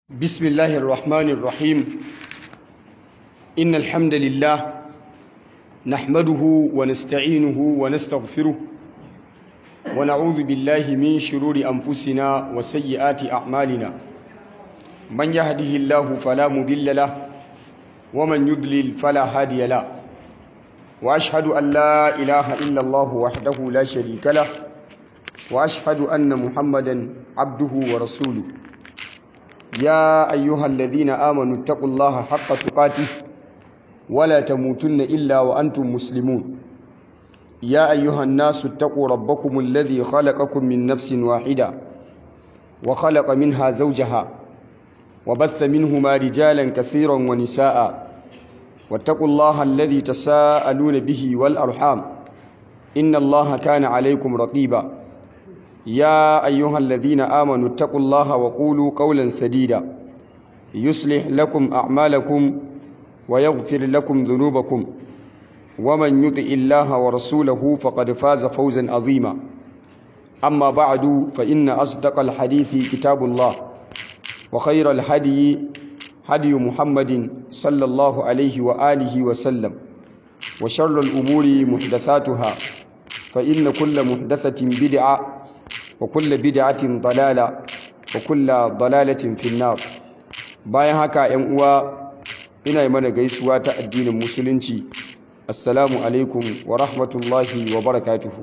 بسم الله الرحمن الرحيم إن الحمد لله نحمده ونستعينه ونستغفره ونعوذ بالله من شرور أنفسنا وسيئات أعمالنا من يهده الله فلا مضل له ومن يضلل فلا هادي له وأشهد أن لا إله إلا الله وحده لا شريك له وأشهد أن محمدا عبده ورسوله يا أيها الذين آمنوا اتقوا الله حق تقاته ولا تموتن إلا وأنتم مسلمون يا أيها الناس اتقوا ربكم الذي خلقكم من نفس واحدة وخلق منها زوجها وبث منهما رجالا كثيرا ونساء واتقوا الله الذي تساءلون به والأرحام إن الله كان عليكم رقيبا يا أيها الذين آمنوا اتقوا الله وقولوا قولا سديدا يصلح لكم أعمالكم ويغفر لكم ذنوبكم ومن يطع الله ورسوله فقد فاز فوزا عظيما أما بعد فإن أصدق الحديث كتاب الله وخير الهدي هدي محمد صلى الله عليه وآله وسلم وشر الأمور محدثاتها فإن كل محدثة بدعة وكل بدعة ضلالة وكل ضلالة في النار bayan haka ‘yan uwa ina yi mana gaisuwa ta addinin musulunci assalamu alaikum wa rahmatullahi wa barakatuhu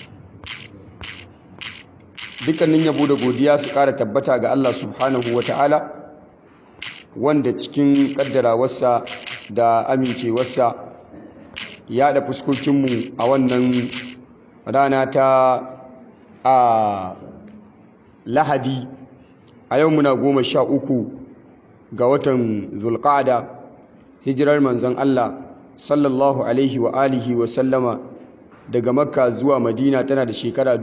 dukkanin yabo da godiya su ƙara tabbata ga Allah subhanahu wa ta'ala wanda cikin ƙaddarawarsa da amincewarsa ya da fuskokinmu a wannan rana ta a lahadi a yau muna goma sha uku ga watan zulƙada hijirar manzon Allah sallallahu alaihi wa alihi wa sallama daga makka zuwa madina tana da shekara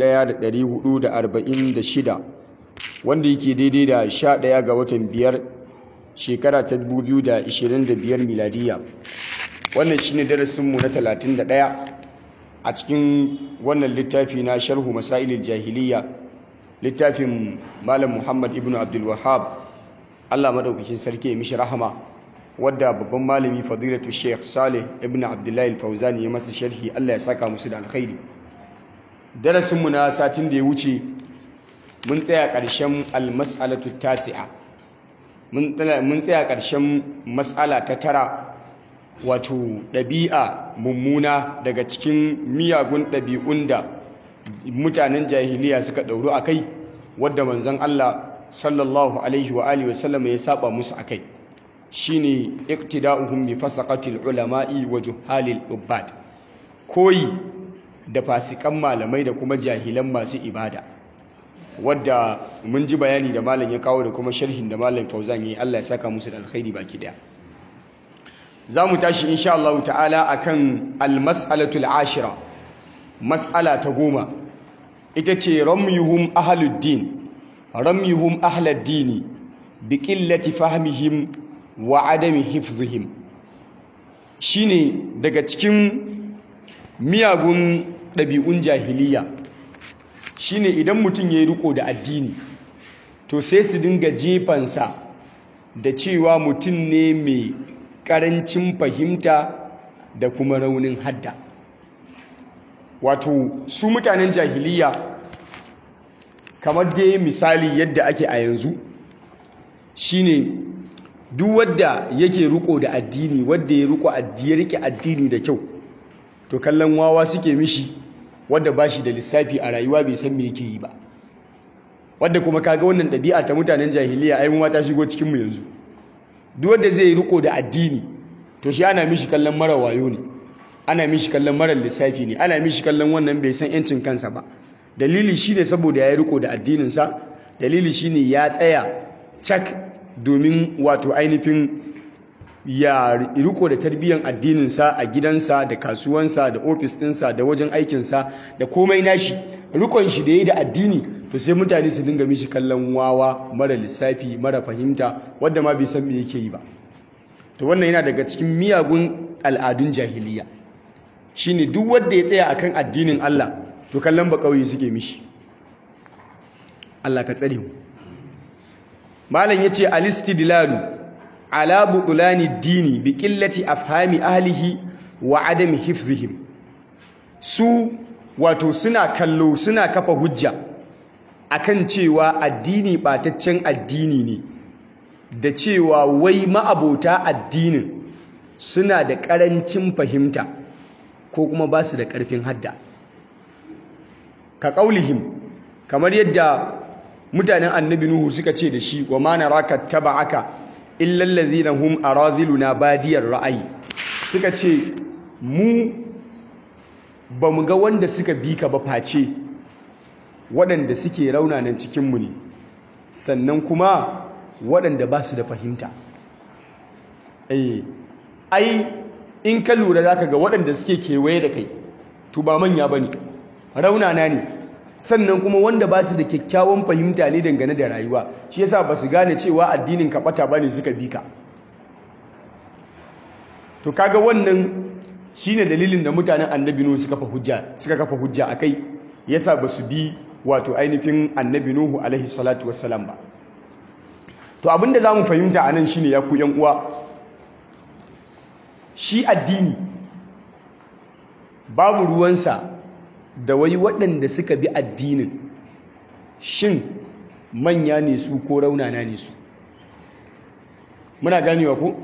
1446 wanda yake daidai da 11 ga watan biyar shekara ta 2025 miladiya wannan shine darasinmu na 31 a cikin wannan littafi na sharhu masailil jahiliya littafin malam muhammad ibn abdul wahab allah maɗaukakin sarki ya mishi rahama wadda babban malami fadilatu sheikh saleh ibn abdullahi al-fauzani ya masa sharhi allah ya saka musu da alkhairi darasinmu na satin da ya wuce mun tsaya ƙarshen almas'alatu tasi'a mun tsaya ƙarshen mas'ala ta tara wato ɗabi'a mummuna daga cikin miyagun ɗabi'un da mutanen jahiliya suka ɗauru a kai wadda manzon Allah sallallahu alaihi wa alihi wasallam ya saba musu a kai shine iqtida'uhum bi fasaqatil ulama'i wa juhalil ubbad koyi da fasikan malamai da kuma jahilan masu ibada wadda mun ji bayani da malam ya kawo da kuma sharhin da malam Fauzan yi Allah ya saka musu da alkhairi baki daya za mu tashi insha Allah ta'ala akan almas'alatul ashira mas'ala ta goma ita ce ramyuhum ahluddin ramyuhum ahladdini bi qillati fahmihim wa adami hifzihim shine daga cikin miyagun ɗabi'un jahiliya shine idan mutum ya yi riko da addini to sai su dinga jefansa da cewa mutum ne mai ƙarancin fahimta da kuma raunin hadda wato su mutanen jahiliya kamar dai misali yadda ake a yanzu shine duk wadda yake riko da addini wadda ya riko ya rike addini da kyau to kallon wawa suke mishi wadda ba shi da lissafi a rayuwa bai san me yake yi ba wadda kuma kaga wannan ɗabi'a ta mutanen jahiliya ai mu ma ta shigo cikin mu yanzu duk wanda zai riko da addini to shi ana mishi kallon mara wayo ne ana mishi kallon mara lissafi ne ana mishi kallon wannan bai san yancin kansa ba dalili shine saboda ya riko da addininsa dalili shine ya tsaya cak domin wato ainihin ya riko da tarbiyyar addininsa a gidansa da kasuwansa da ofis ɗinsa da wajen aikinsa da komai nashi rikon shi da ya yi da addini to sai mutane su dinga mishi kallon wawa mara lissafi mara fahimta wadda ma bai san me yake yi ba to wannan yana daga cikin miyagun al'adun jahiliya shine duk wanda ya tsaya akan addinin Allah to kallon ba kauye suke mishi Allah ka tsare mu malam yace al-istidlalu ala butulani dini bi qillati afhami ahlihi wa adami hifzihim su wato suna kallo suna kafa hujja akan cewa addini bataccen addini ne da cewa wai ma'abota addinin suna da ƙarancin fahimta ko kuma ba su da ƙarfin hadda ka ƙaulihim kamar yadda mutanen annabi nuhu suka ce da shi wa ma naraka taba'aka illal ladhina hum aradhiluna badiyar ra'ayi suka ce mu ba mu ga wanda suka bi ka ba face waɗanda suke raunanan cikinmu ne sannan kuma waɗanda ba su da fahimta ai in ka lura za ka ga waɗanda suke kewaye da kai to ba manya ba ne raunana ne sannan kuma wanda ba su da kyakkyawan fahimta ne dangane da rayuwa shi yasa ba su gane cewa addinin ka ɓata ba ne suka bi ka to kaga wannan shine dalilin da mutanen annabi nuhu suka kafa hujja suka kafa hujja akai yasa ba su bi wato ainihin annabi nuhu alaihi salatu wassalam ba to abinda zamu fahimta anan shine ya ku yan uwa shi addini babu ruwansa da wai waɗanda suka bi addinin shin manya ne su ko raunana ne su muna ganewa ko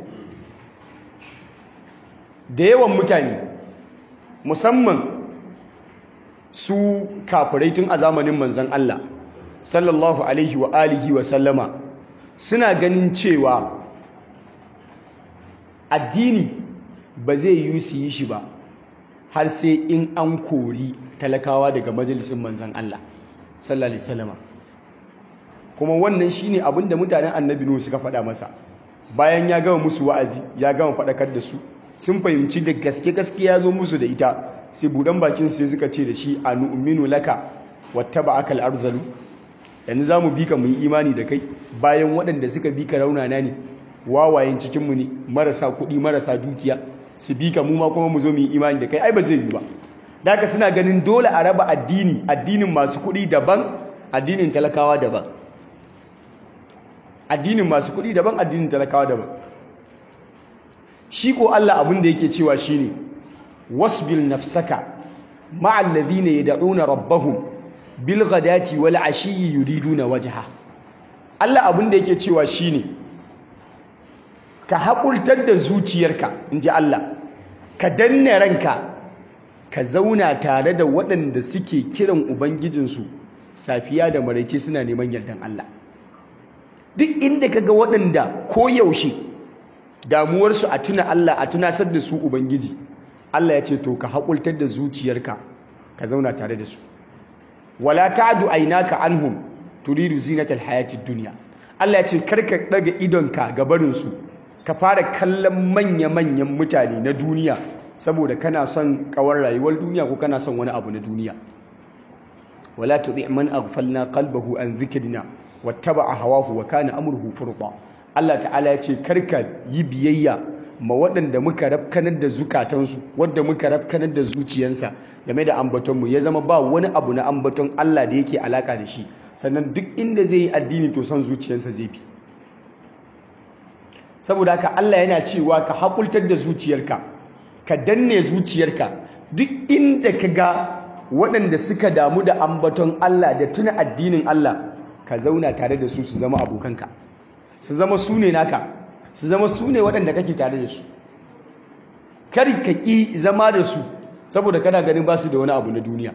da yawan mutane musamman su kafirai tun a zamanin manzan Allah sallallahu alaihi wa alihi wa sallama suna ganin cewa addini ba zai yi su yi shi ba har sai in an kori talakawa daga majalisun manzan Allah sallallahu alaihi wasallama kuma wannan shine abin da mutanen annabi Nuhu suka faɗa masa bayan ya gama musu wa'azi ya gama faɗakar da su sun fahimci da gaske gaske ya zo musu da ita sai budan bakin sai suka ce da shi a nu'minu laka wattaba'aka al-arzalu yanzu zamu bi ka mu yi imani da kai bayan waɗanda suka bi ka raunana ne wawayen cikin mu ne marasa kuɗi marasa dukiya su bi ka mu ma kuma mu zo mu yi imani da kai ai ba zai yi ba da haka suna ganin dole a raba addini addinin masu kuɗi daban addinin talakawa daban addinin masu kuɗi daban addinin talakawa daban shi ko Allah abin da yake cewa shine wasbil nafsaka ma'al ladhina yad'una rabbahum bil ghadati wal ashiyyi yuriduna wajha Allah abin da yake cewa shine ka haƙultar da zuciyarka inji Allah ka danne ranka ka zauna tare da waɗanda suke kiran ubangijinsu safiya da maraice suna neman yardan Allah duk inda kaga waɗanda koyaushe damuwarsu a tuna Allah a tunasar da su ubangiji Allah ya ce to ka haƙultar da zuciyarka ka zauna tare da su wala ta'du aynaka anhum turidu zinatal hayatid dunya Allah ya ce karka daga idonka ga barin su ka fara kallon manya-manyan mutane na duniya saboda kana son kawar rayuwar duniya ko kana son wani abu na duniya wala tudhi man aghfalna qalbahu an dhikrina wattaba'a hawahu wa kana amruhu furqa Allah ta'ala ya ce karka yi biyayya ma waɗanda muka rafkanar da zukatansu wadda muka rafkanar da zuciyansa game da ambatonmu ya zama ba wani abu na ambaton Allah da yake alaka da shi sannan duk inda zai yi addini to son zuciyarsa zai bi saboda haka Allah yana cewa ka haƙultar da zuciyarka ka danne zuciyarka duk inda ka ga waɗanda suka damu da ambaton Allah da tuna addinin Allah ka zauna tare da su su zama abokanka su zama su ne naka su zama su ne waɗanda kake tare da su kari ka ƙi zama da su saboda kana ganin ba su da wani abu na duniya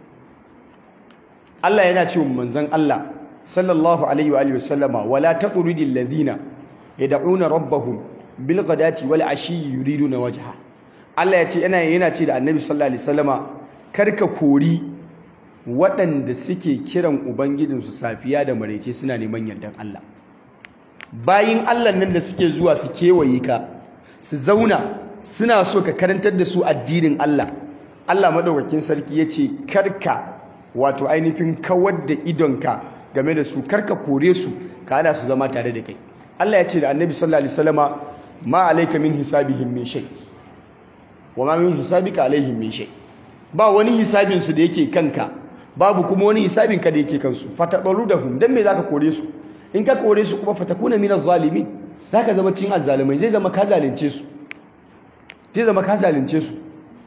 Allah yana ce manzon Allah sallallahu alaihi wa sallama wala taqridil ladina yad'una rabbahum bil ghadati wal ashi yuriduna wajha Allah ya ce yana yana ce da Annabi sallallahu alaihi wasallama karka kori waɗanda suke kiran ubangijinsu safiya da maraice suna neman yardan Allah bayin Allah nan da suke zuwa su kewaye ka su zauna suna so ka karantar da su addinin Allah Allah madaukakin sarki ya ce karka wato ainihin kawar da idonka game da su karka kore su ka hana su zama tare da kai Allah ya ce da annabi sallallahu alaihi wasallama ma alayka min hisabihim min shay wa ma min hisabika alaihim min shay ba wani hisabin su da yake kanka babu kuma wani hisabin ka da yake kansu fatadaludahum dan me zaka kore su in ka kore su kuma fatakuna min az-zalimin zaka zama cin azzalimai zai zama ka zalunce su zai zama ka zalunce su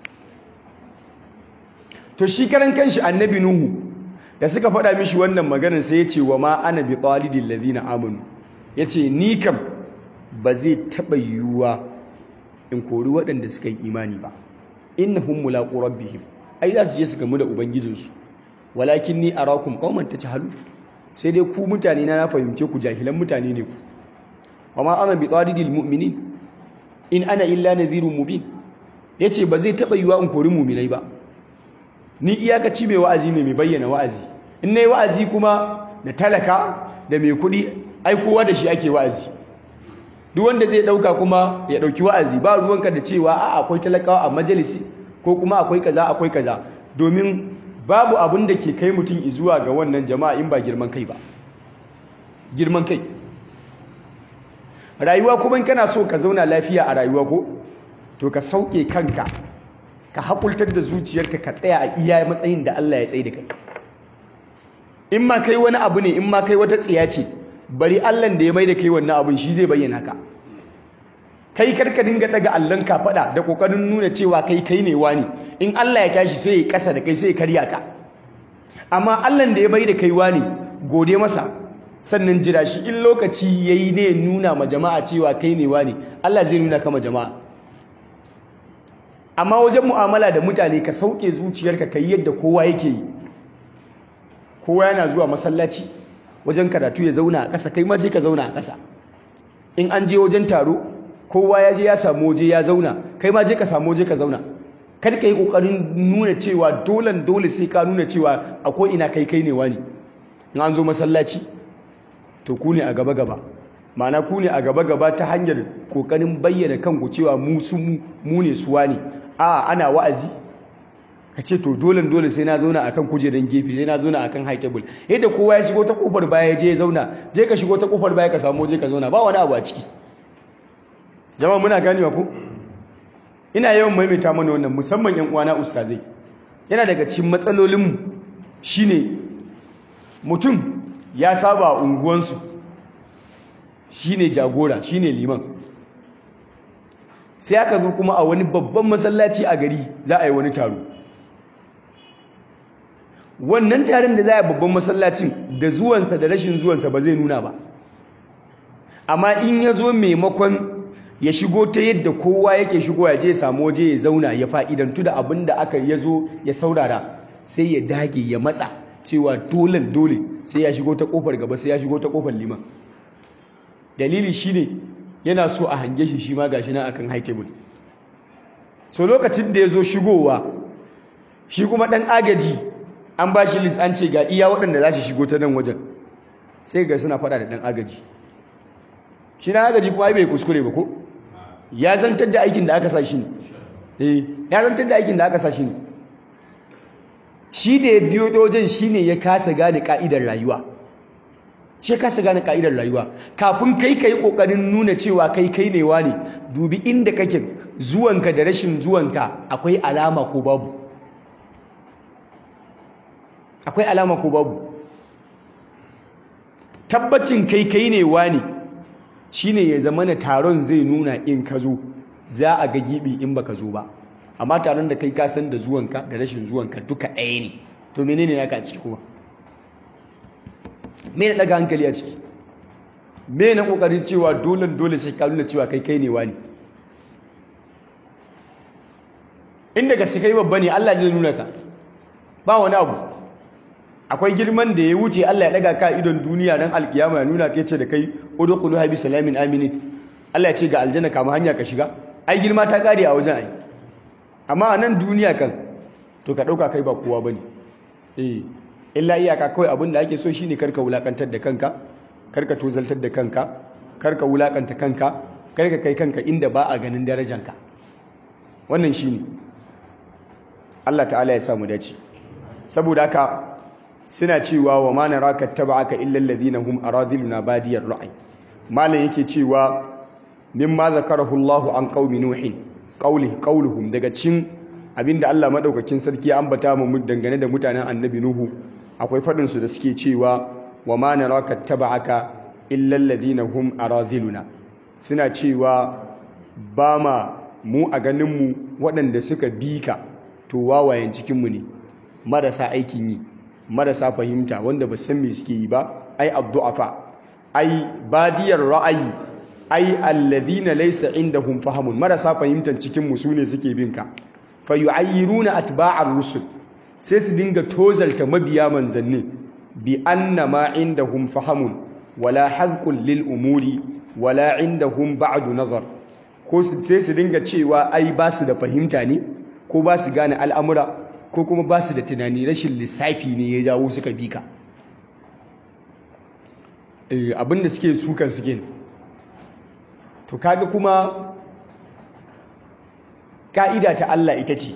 to shi karan kanshi annabi nuhu da suka faɗa mishi wannan maganar sai ya ce wa ma ana bi talidil ladina amanu yace ni kam ba zai taɓa yiwuwa in kori waɗanda suka yi imani ba innahum mulaqu rabbihim ai za su je su gamu da ubangijinsu walakin ni arakum qauman tajhalu sai dai ku mutane na na fahimce ku jahilan mutane ne ku wama ana bi talidil mu'minin in ana illa nadhirun mubin yace ba zai taɓa yiwuwa in kori mu'minai ba ni iyakaci mai wa'azi ne mai bayyana wa'azi in nayi wa'azi kuma na talaka da mai kuɗi ai kowa da shi ake wa'azi duk wanda zai dauka kuma ya dauki wa'azi ba ruwanka da cewa a akwai talakawa a majalisi ko kuma akwai kaza akwai kaza domin babu abin da ke kai mutum zuwa ga wannan jama'a in ba girman kai ba girman kai rayuwa kuma kana so ka zauna lafiya a rayuwa ko to ka sauke kanka ka haƙultar da zuciyarka ka tsaya a iya matsayin da Allah ya tsaye da kai in ma kai wani abu ne in ma kai wata tsiya ce bari Allahn da ya mai da kai wannan abin shi zai bayyana ka kai karka dinga daga Allahn ka fada da kokarin nuna cewa kai kai ne wani in Allah ya tashi sai ya kasa da kai sai ya karya ka amma Allahn da ya mai da kai wani gode masa sannan jira shi in lokaci yayi ne nuna ma jama'a cewa kai ne wani Allah zai nuna kama jama'a amma wajen mu'amala da mutane ka sauke zuciyarka kai yadda kowa yake yi kowa yana zuwa masallaci wajen karatu ya zauna a ƙasa kai ma je ka zauna a ƙasa in an je wajen taro kowa ya je ya samu waje ya zauna kai ma je ka samu waje ka zauna kar ka yi ƙoƙarin nuna cewa dolan dole sai ka nuna cewa a ko ina kai kai ne wani in an zo masallaci to ku ne a gaba gaba ma'ana ku ne a gaba gaba ta hanyar ƙoƙarin bayyana kanku cewa mu su mu ne su wani a ana wa'azi ka ce to dole dole sai na zauna akan kujeran gefe sai na zauna akan high table yadda kowa ya shigo ta kofar baya je ya zauna je ka shigo ta kofar baya ka samu je ka zauna ba wani abu a ciki jama'a muna ganewa ko ina yawan maimaita mana wannan musamman yan uwana ustazai yana daga cikin matsalolinmu shine mutum ya saba a unguwansu shine jagora shine liman sai aka zo kuma a wani babban masallaci a gari za a yi wani taro wannan taron da za a babban masallacin da zuwansa da rashin zuwansa ba zai nuna ba amma in ya zo maimakon ya shigo ta yadda kowa yake shigo ya je ya samu waje ya zauna ya fa'idantu da abin da aka ya zo ya saurara sai ya dage ya matsa cewa dole dole sai ya shigo ta kofar gaba sai ya shigo ta kofar liman dalili shine yana so a hange shi shi ma gashi nan akan high table so lokacin da ya zo shigowa shi kuma ɗan agaji an ba shi list an ce ga iya waɗanda za su shigo ta nan wajen sai ga suna faɗa da ɗan agaji shi na agaji kuma bai kuskure ba ko ya zantar da aikin da aka sa shi ne eh ya zantar da aikin da aka sa shi ne shi da ya biyo ta wajen shi ne ya kasa gane ka'idar rayuwa shi kasa gane ka'idar rayuwa kafin kai kai kokarin nuna cewa kai kai ne ne dubi inda kake zuwanka da rashin zuwanka akwai alama ko babu akwai alama ko babu tabbacin kai kai ne wani shine ya zama na taron zai nuna in ka zo za a ga gibi in baka zo ba amma taron da kai ka san da zuwanka da rashin zuwanka duka ɗaya ne to menene naka a ciki kuma me na daga hankali a ciki me na kokarin cewa dole dole sai ka nuna cewa kai kai ne wani inda gaske kai babba ne Allah zai nuna ka ba wani abu akwai girman da ya wuce Allah ya daga ka idon duniya dan alkiyama ya nuna kai ce da kai udkhulu bi salamin aminin Allah ya ce ga aljanna kama hanya ka shiga ai girma ta kare a wajen ai amma a nan duniya kan to ka dauka kai ba kowa bane eh illa iyaka kawai abin da ake so shine karka wulakantar da kanka karka tozaltar da kanka karka wulakanta kanka karka kai kanka inda ba a ganin darajanka wannan shine Allah ta'ala ya samu dace saboda haka suna cewa wa ma naraka taba'aka illa alladhina hum aradhiluna badiyar ra'i malan yake cewa mimma zakarahu Allahu an qaumi nuhin qawli qawluhum daga cin abinda Allah madaukakin sarki ya ambata mu dangane da mutanen annabi nuhu akwai fadin su da suke cewa wa ma naraka taba'aka illa alladhina hum aradhiluna suna cewa ba ma mu a ganin mu waɗanda suka bika to wawayen cikin mu ne marasa aikin yi marasa fahimta wanda ba san me suke yi ba ai addu'afa ai badiyar ra'ayi ai alladhina laysa indahum fahamun marasa fahimtar cikin mu sune suke bin ka fa yu'ayyiruna atba'ar rusul sai su dinga tozalta mabiya manzanni bi anna ma indahum fahamun wala hadqun lil umuri wala indahum ba'du nazar ko sai su dinga cewa ai ba su da fahimta ne ko ba su gane al'amura ko kuma ba su da tunani rashin lissafi ne ya jawo suka bi ka abinda suke sukan suke to kaga kuma ka'ida ta Allah ita ce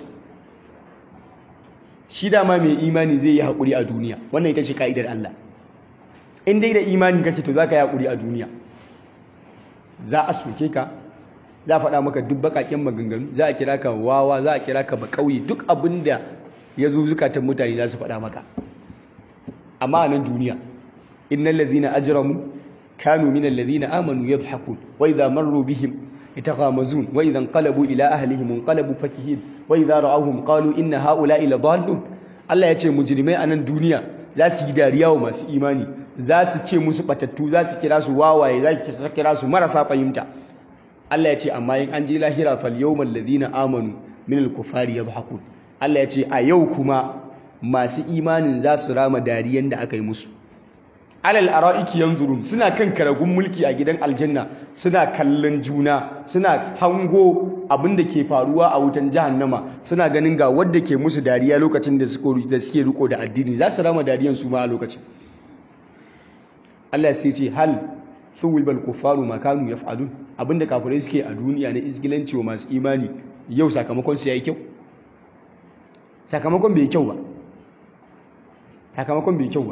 shi dama mai imani zai yi haƙuri a duniya wannan ita ce ka'idar Allah in dai da imani kake to za ka yi haƙuri a duniya za a soke ka za a faɗa maka duk baƙaƙen maganganu za a kira ka wawa za a kira ka baƙauye duk abin da ya zo zukatan mutane za su faɗa maka amma a nan duniya innal ladhina ajramu kanu minal ladhina amanu yadhhakun wa idha marru bihim yataghamazun wa idha inqalabu ila ahlihim inqalabu fakihin wa idha ra'awhum qalu inna haula'i ladallun Allah ya ce mujrimai a nan duniya za su yi dariya wa masu imani za su ce musu batattu za su kira su wawaye za su kira su marasa fahimta Allah ya ce amma in an je lahira fal yawmal ladhina amanu minal kufari yadhhakun Allah ya ce a yau kuma masu imanin za su rama dariyan da aka yi musu alal ara'iki yanzurun suna kan karagun mulki a gidan aljanna suna kallon juna suna hango abin da ke faruwa a wutan jahannama suna ganin ga wadda ke musu dariya lokacin da suke riko da addini za su rama dariyan su ma a lokacin Allah sai ce hal thuwibal kuffaru ma kanu yaf'alun abinda kafirai suke a duniya na isgilanci wa masu imani yau sakamakon su yayi kyau sakamakon bai kyau ba sakamakon bai kyau ba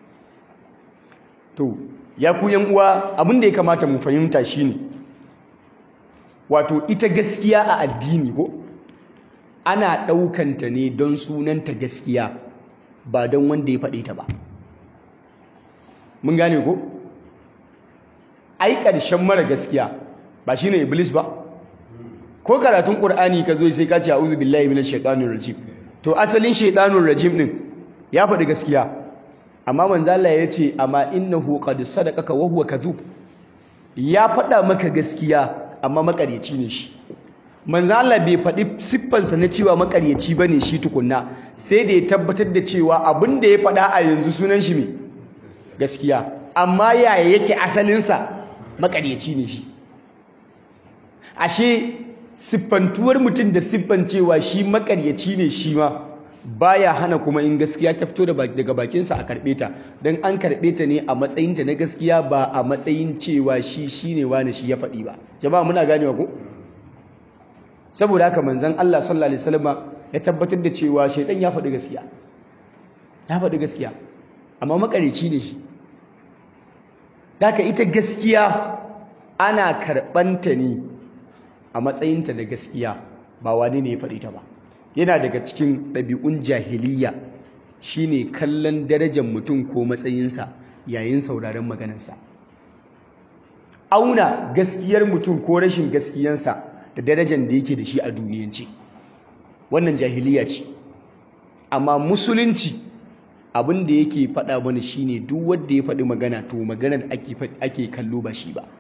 to ya ku yan uwa abin da ya kamata mu fahimta shine wato ita gaskiya a addini ko ana ɗaukanta ne don sunanta gaskiya ba don wanda ya faɗe ta ba mun gane ko ai ƙarshen mara gaskiya ba shine iblis ba ko karatun ƙur'ani ka zo sai ka ce a'udhu billahi minash shaitanir rajim to asalin shaitanir rajim din ya faɗi gaskiya amma manzala ya ce amma innahu qad sadaqaka wa huwa kadhub ya faɗa maka gaskiya amma makaryaci ne shi manzala bai faɗi siffansa na cewa makaryaci bane shi tukunna sai da ya tabbatar da cewa abin da ya faɗa a yanzu sunan shi me gaskiya amma yaya yake asalinsa makaryaci ne shi ashe siffantuwar mutum da siffan cewa shi makaryaci ne shi ma baya hana kuma in gaskiya ta fito daga bakinsa a karɓe ta don an karɓe ta ne a matsayinta na gaskiya ba a matsayin cewa shi shi ne wani shi ya faɗi ba jama'a muna ganewa ko saboda haka manzon Allah sallallahu alaihi wasallam ya tabbatar da cewa shaitan ya faɗi gaskiya ya faɗi gaskiya amma makarici ne shi haka ita gaskiya ana karɓanta ne a matsayinta na gaskiya ba wani ne ya faɗi ta ba yana daga cikin ɗabi'un jahiliya shine kallon darajar mutum ko matsayinsa yayin sauraron maganarsa auna gaskiyar mutum ko rashin gaskiyansa da darajar da yake da shi a duniyanci wannan jahiliya ce amma musulunci abin da yake faɗa mana shine duk wanda ya faɗi magana to maganar ake kallo ba shi ba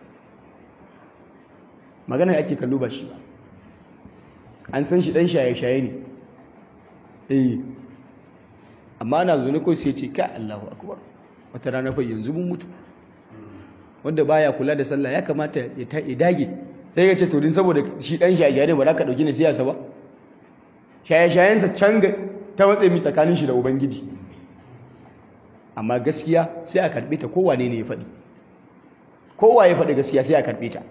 maganar ake kallo ba shi ba an san shi dan shaye-shaye ne eh amma ana zo ne ko sai ce ka Allahu akbar wata rana fa yanzu mun mutu wanda baya kula da sallah ya kamata ya dage sai ya ce to din saboda shi dan shaye-shaye ne ba za ka dauki ne siyasa ba shaye-shayensa can ta matsayi mi tsakanin shi da ubangiji amma gaskiya sai a karbe ta kowane ne ya faɗi kowa ya faɗi gaskiya sai a karbe ta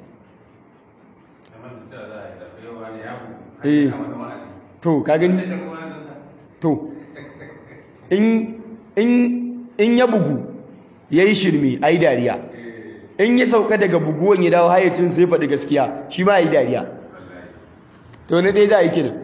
eh to ka gani to in in in ya bugu yayi shirme ai dariya in ya sauka daga buguwan ya dawo hayacin sai faɗi gaskiya shi ma yi dariya to na dai za a yi kiran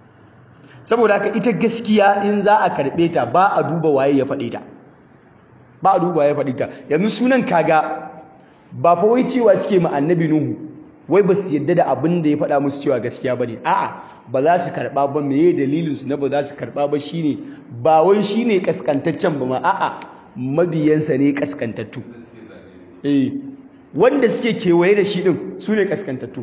saboda haka ita gaskiya in za a karɓe ta ba a duba waye ya faɗe ta ba a duba ya faɗi ta yanzu sunan kaga ba fa wai cewa suke ma annabi nuhu wai ba su yadda da abin da ya faɗa musu cewa gaskiya ba ne a'a ba za su karɓa ba meye dalilin su na ba za su karɓa ba shine ba wai shine kaskantaccen ba ma a'a mabiyansa ne kaskantattu eh wanda suke kewaye da shi din su ne kaskantattu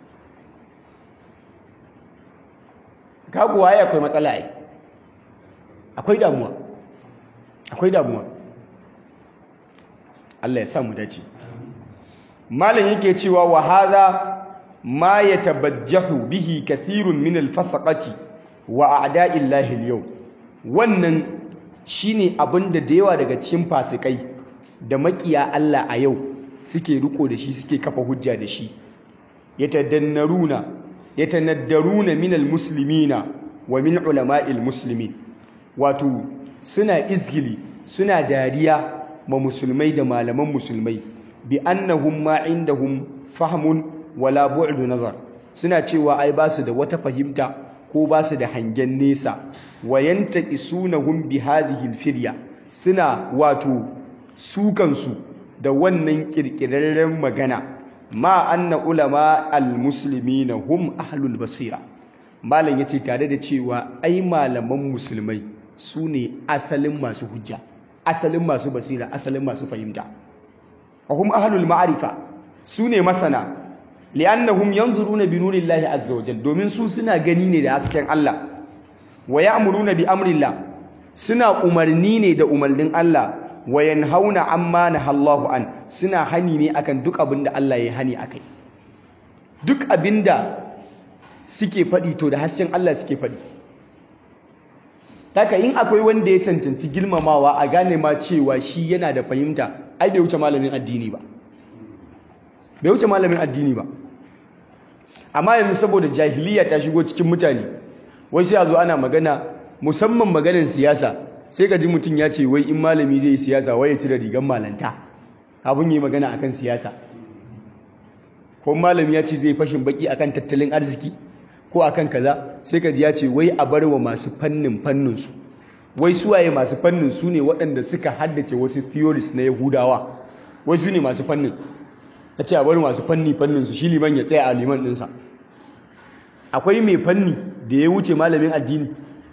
ka kuwa ya akwai matsala ai akwai damuwa akwai damuwa Allah ya sa mu dace malam yake cewa wa hadha ma yatabajjahu bihi kathirun min al-fasaqati wa a'da'i Allah al-yawm wannan shine abinda da yawa daga cikin fasikai da makiya Allah a yau suke riko da shi suke kafa hujja da shi yatadannaruna yatanaddaruna min al-muslimina wa min ulama'il muslimin wato suna izgili suna dariya ma musulmai da malaman musulmai bi annahum ma indahum fahmun wala bu'du nazar suna cewa ai ba su da wata fahimta ko ba su da hangen nesa wa yantaqisunahum bi hadhihi alfirya suna wato sukan su da wannan kirkirarren magana ma anna ulama almuslimina hum ahlul basira malam yace tare da cewa ai malaman musulmai su ne asalin masu hujja asalin masu basira asalin masu fahimta وهم أهل المعرفة سوني مسنا لأنهم ينظرون بنور الله عز وجل دومين سو سنا غني da hasken Allah wa ya'muruna bi amrillah suna umarni ne da umarnin Allah wa yanhauna amma nahallahu an suna hani ne akan duk abinda Allah ya hani akai duk abinda suke faɗi to da hasken Allah suke faɗi haka in akwai wanda ya cancanci girmamawa a gane ma cewa shi yana da fahimta ai bai wuce malamin addini ba bai wuce malamin addini ba amma yanzu saboda jahiliya ta shigo cikin mutane wasu ya zo ana magana musamman maganar siyasa sai ka ji mutum ya ce wai in malami zai yi siyasa wai ya cire rigar malanta abin yi magana akan siyasa ko malami ya ce zai fashin baki akan tattalin arziki ko akan kaza sai ka ji ya ce wai a bar wa masu fannin fannin su wai suwaye masu fannin su ne waɗanda suka haddace wasu theories na yahudawa wai su ne masu fannin ya ce a bari masu fanni fannin su shi liman ya tsaya a liman ɗinsa akwai mai fanni da ya wuce malamin addini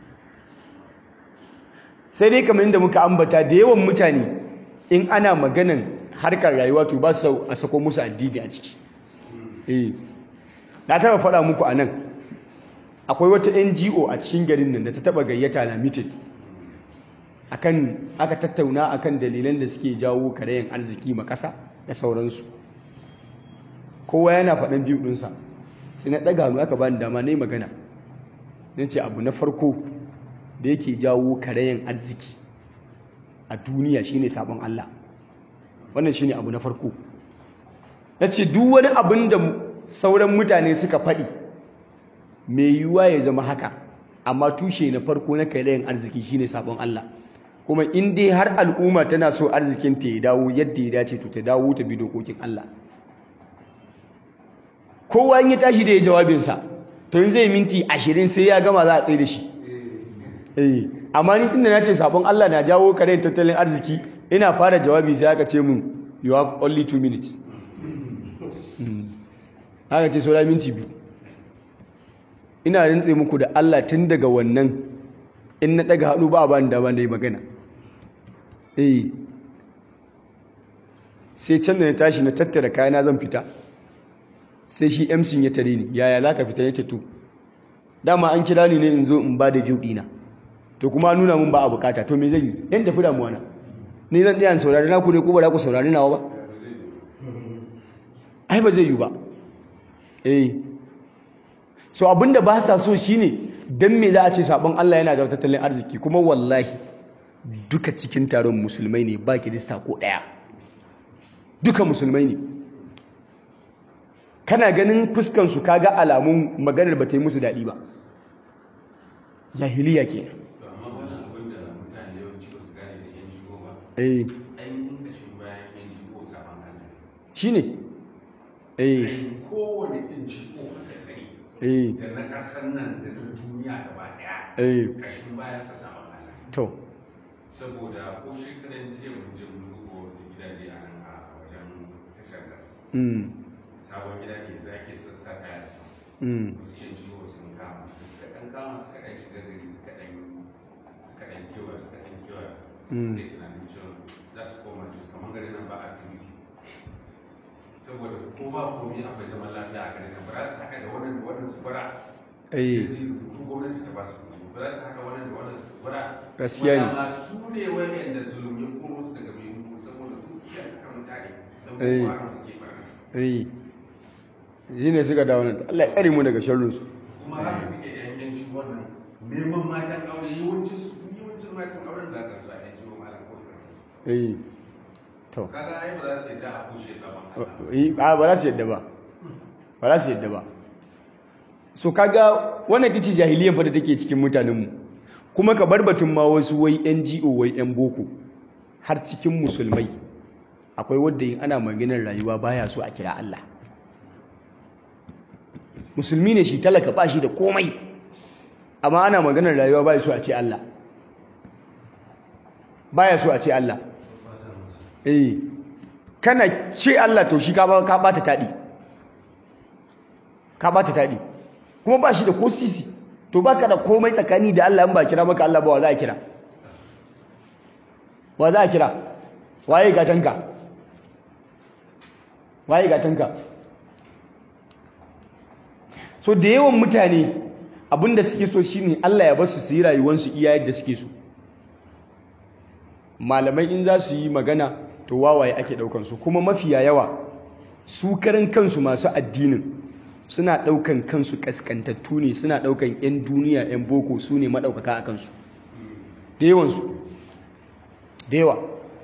sai dai kamar yadda muka ambata da yawan mutane in ana maganan harkar rayuwa to ba su a sako musu addini a ciki eh na taba faɗa muku a nan akwai wata NGO a cikin garin nan da ta taba gayyata na meeting akan aka tattauna akan dalilan da suke jawo karayen arziki ma ƙasa da sauransu kowa yana faɗin biyu ɗinsa sai na ɗaga hannu aka bani dama na yi magana na ce abu na farko da yake jawo karayen arziki a duniya shine sabon Allah wannan shine abu na farko na ce duk wani abin da sauran mutane suka faɗi mai yiwuwa ya zama haka amma tushe na farko na karayen arziki shine sabon Allah kuma in dai har al'umma tana so arzikin ta ya dawo yadda ya dace to ta dawo ta bi dokokin Allah kowa in ya tashi da ya jawabinsa to in zai minti ashirin sai ya gama za a tsaye da shi eh amma ni tunda na ce sabon Allah na jawo karen tattalin arziki ina fara jawabi sai aka ce mun you have only two minutes aka ce saura minti biyu ina rintse muku da Allah tun daga wannan in na daga hannu ba a bani dama da yi magana eh sai can da na tashi na tattara kayana zan fita sai shi MC ya tare ni yaya za ka fita ya ce to dama an kira ni ne in zo in ba da biyu ɗina to kuma nuna mun ba a bukata to me zan yi yan tafi damuwa na ni zan tsaya saurari na ku ne ko ba za ku saurari nawa ba ai ba zai yi ba eh so abinda ba sa so shine dan me za a ce sabon Allah yana da tattalin arziki kuma wallahi duka cikin taron musulmai ne ba kirista ko ɗaya duka musulmai ne kana ganin fuskansu kaga alamun maganar ba ta yi musu daɗi ba jahiliya ke shi ne eh kowane ɗin ciko haka sani da na ƙasar nan da na duniya gaba ɗaya eh ƙashin bayan sa saman Allah to saboda ko shekaran jiya mun je mun duba wasu gidaje a nan a wajen tashar gas mm sabon gida ne za ke sassa kaya su mm wasu yan ciwo sun kama suka ɗan kama suka ɗan shiga gari suka ɗan suka ɗan kewa suka ɗan kewa Mm. suka yi tunanin cewa za su koma to kamar garin nan ba activity saboda ko ba komi akwai zaman lafiya a garin nan ba za su haɗa da wannan da wannan su bara eh sai su yi rubutu gwamnati ta ba su kuɗi ba za su haɗa wannan da wannan su bara Gaskiya ne. Wanda ma su ne wayanda zulum ya koro su daga mai saboda su suke aka mutane don Eh. kuma hakan suke barna eh shi ne suka dawo nan Allah ya tsare mu daga sharrinsu kuma haka suke yan yanci wannan neman matan aure yawancin su yawancin matan auren da aka sa yanci wa malam ko da eh to kaga ai ba za su yadda a kushe zaman Allah eh a ba za su yadda ba ba za su yadda ba so kaga wannan kici jahiliyyar fa da take cikin mutanenmu kuma ka bar batun ma wasu wai NGO wai yan boko har cikin musulmai akwai wanda in ana maganar rayuwa baya so a kira Allah musulmi ne shi talaka ba shi da komai amma ana maganar rayuwa baya so a ce Allah baya so a ce Allah eh kana ce Allah to shi ka ba ka bata tadi ka bata tadi kuma ba shi da ko sisi to baka da komai tsakani da Allah in ba kira maka Allah ba wa za a kira wa za a kira waye gatanka waye gatanka so da yawan mutane abinda suke so shine Allah ya basu su yi rayuwarsu iya yadda suke so malamai in za su yi magana to wawaye ake daukan su kuma mafiya yawa su karan kansu masu addinin suna daukan kansu kaskantattu ne suna daukan yan duniya yan boko su ne madaukaka a kansu da yawansu da yawa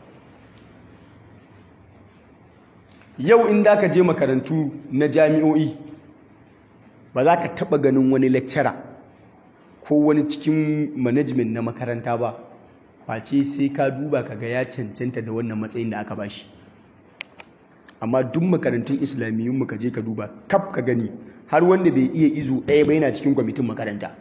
yau in da ka je makarantu na jami'o'i ba za ka taba ganin wani lecturer ko wani cikin management na makaranta ba face sai ka duba ka ga ya cancanta da wannan matsayin da aka bashi amma duk makarantun islamiyyun mu ka je ka duba kaf ka gani har wanda bai iya izu ɗaya ba yana cikin kwamitin makaranta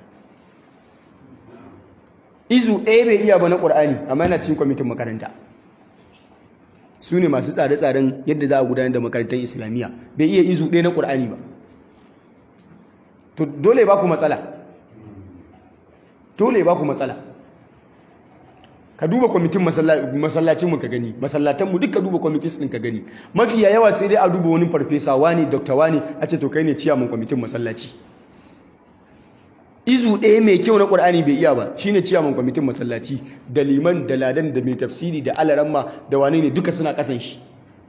izu ɗaya bai iya ba na ƙur'ani amma yana cikin kwamitin makaranta su ne masu tsare-tsaren yadda za a gudanar da makarantar islamiyya bai iya izu ɗaya na ƙur'ani ba to dole ba ku matsala dole ba ku matsala ka duba kwamitin masallacinmu ka gani masallatanmu duk ka duba kwamitin ɗin ka gani mafiya yawa sai dai a duba wani farfesa wani dokta wani a ce to kai ne ciyaman kwamitin masallaci izu ɗaya mai kyau na ƙur'ani bai iya ba shine ciyaman kwamitin masallaci da liman da ladan da mai tafsiri da alaramma da wane ne duka suna ƙasan shi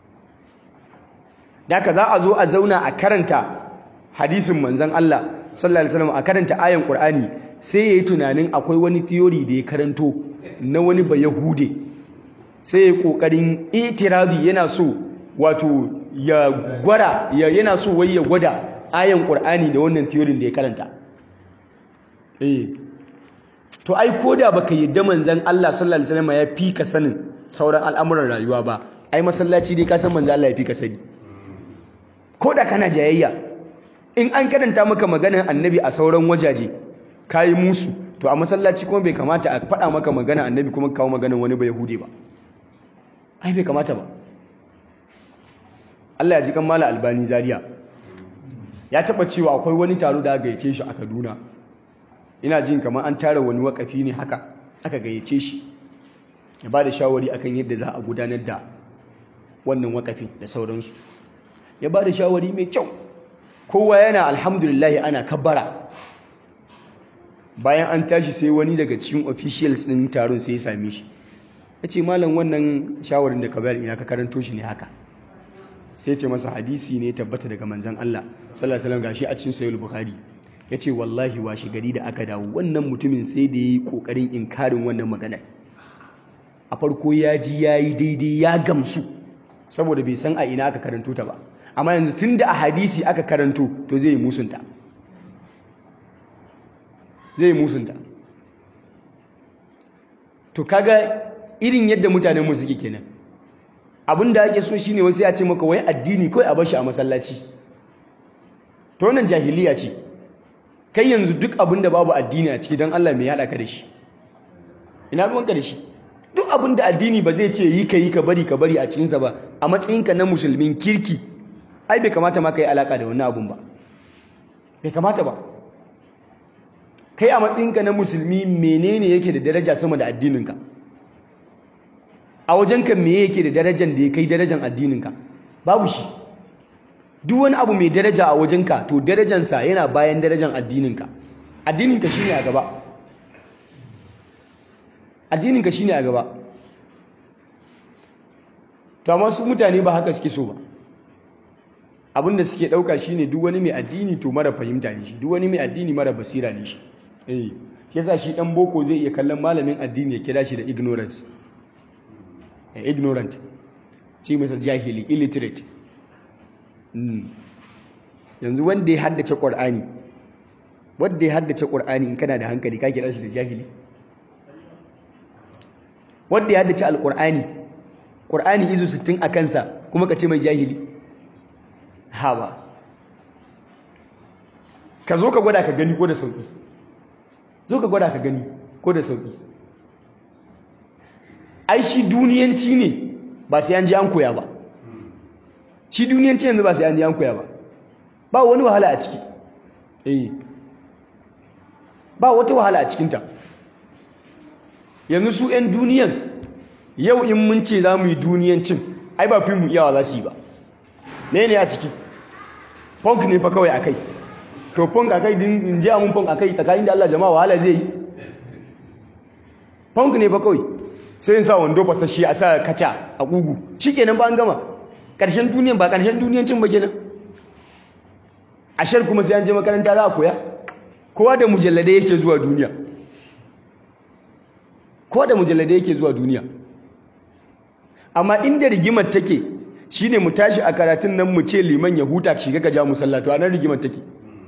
da haka za a zo a zauna a karanta hadisin manzon Allah sallallahu alaihi wasallam a karanta ayan ƙur'ani sai yayi tunanin akwai wani theory da ya karanto na wani ba yahude sai ya kokarin itirazi yana so wato ya gwara yana so wai ya gwada ayan ƙur'ani da wannan theory da ya karanta eh to ai koda baka yadda manzon Allah sallallahu alaihi wasallam ya fi ka sanin sauran al'amuran rayuwa ba ai masallaci dai ka san manzon Allah ya fi ka sani koda kana jayayya in an karanta maka maganar annabi a sauran wajaje kayi musu to a masallaci kuma bai kamata a faɗa maka magana annabi kuma kawo maganar wani ba yahudi ba ai bai kamata ba Allah ya ji kan mala albani zaria ya taba cewa akwai wani taro da aka gayyace shi a Kaduna ina jin kamar an tara wani wakafi ne haka aka gayyace shi ya ba da shawari akan yadda za a gudanar da wannan wakafin da sauransu ya ba da shawari mai kyau kowa yana alhamdulillah ana kabbara bayan an tashi sai wani daga cikin officials din taron sai ya same shi ya ce malam wannan shawarin da ka bayar ina ka karanto shi ne haka sai ce masa hadisi ne tabbata daga manzan Allah sallallahu alaihi wasallam gashi a cikin sahih bukhari ya ce wallahi washe gari da aka dawo wannan mutumin sai da ya yi ƙoƙarin inkarin wannan maganar a farko ya ji ya yi daidai ya gamsu saboda bai san a ina aka karanto ta ba amma yanzu tun da a hadisi aka karanto to zai yi musunta zai yi musunta to kaga irin yadda mutanen mu suke kenan abin da ake so shine wasu ya ce maka wai addini kawai a bashi a masallaci to wannan jahiliya ce kai yanzu duk abin da babu addini a ciki don Allah mai haɗa ka da shi ina ruwanka da shi duk abin da addini ba zai ce yi ka yi ka bari ka bari a cikinsa ba a matsayinka na musulmin kirki ai bai kamata ma ka yi alaka da wani abun ba bai kamata ba kai a matsayinka na musulmi menene yake da daraja sama da addininka a wajenka me yake da darajar da ya kai darajar addininka babu shi duk wani abu mai daraja a wajenka to darajansa yana bayan darajar addininka addininka shine a gaba addininka shine a gaba to amma su mutane ba haka suke so ba abinda suke dauka shine duk wani mai addini to mara fahimta ne shi duk wani mai addini mara basira ne shi eh yasa shi dan boko zai iya kallon malamin addini ya kira shi da ignorance eh, ignorant ce masa jahili illiterate mm. yanzu wanda ya haddace qur'ani wanda ya haddace qur'ani in kana da hankali ka kira shi da jahili wanda ya haddace alqur'ani qur'ani izu 60 a kansa kuma ka ce mai jahili ha ba ka zo ka gwada ka gani ko da sauki zo ka gwada ka gani ko da sauki ai shi duniyanci ne ba sai an ji an koya ba shi duniyanci yanzu ba sai an ji an koya ba ba wani wahala a ciki eh ba wata wahala a cikinta yanzu su 'yan duniyan yau in mun ce za mu yi duniyancin ai ba fi mu iyawa za su yi ba ne ne a ciki funk ne fa kawai a kai to funk a kai din in ji amun funk a kai tsakanin da Allah jama'a wahala zai yi funk ne fa kawai sai in sa wando fasashe a sa kaca a ƙugu shi kenan ba an gama ƙarshen duniyan ba ƙarshen duniyancin ba kenan ashar kuma sai an je makaranta za a koya kowa da mujalladai yake zuwa duniya kowa da mujalladai yake zuwa duniya amma inda rigimar take shine mu tashi a karatun nan mu ce liman ya huta shiga ka ja musallatu a nan rigimar take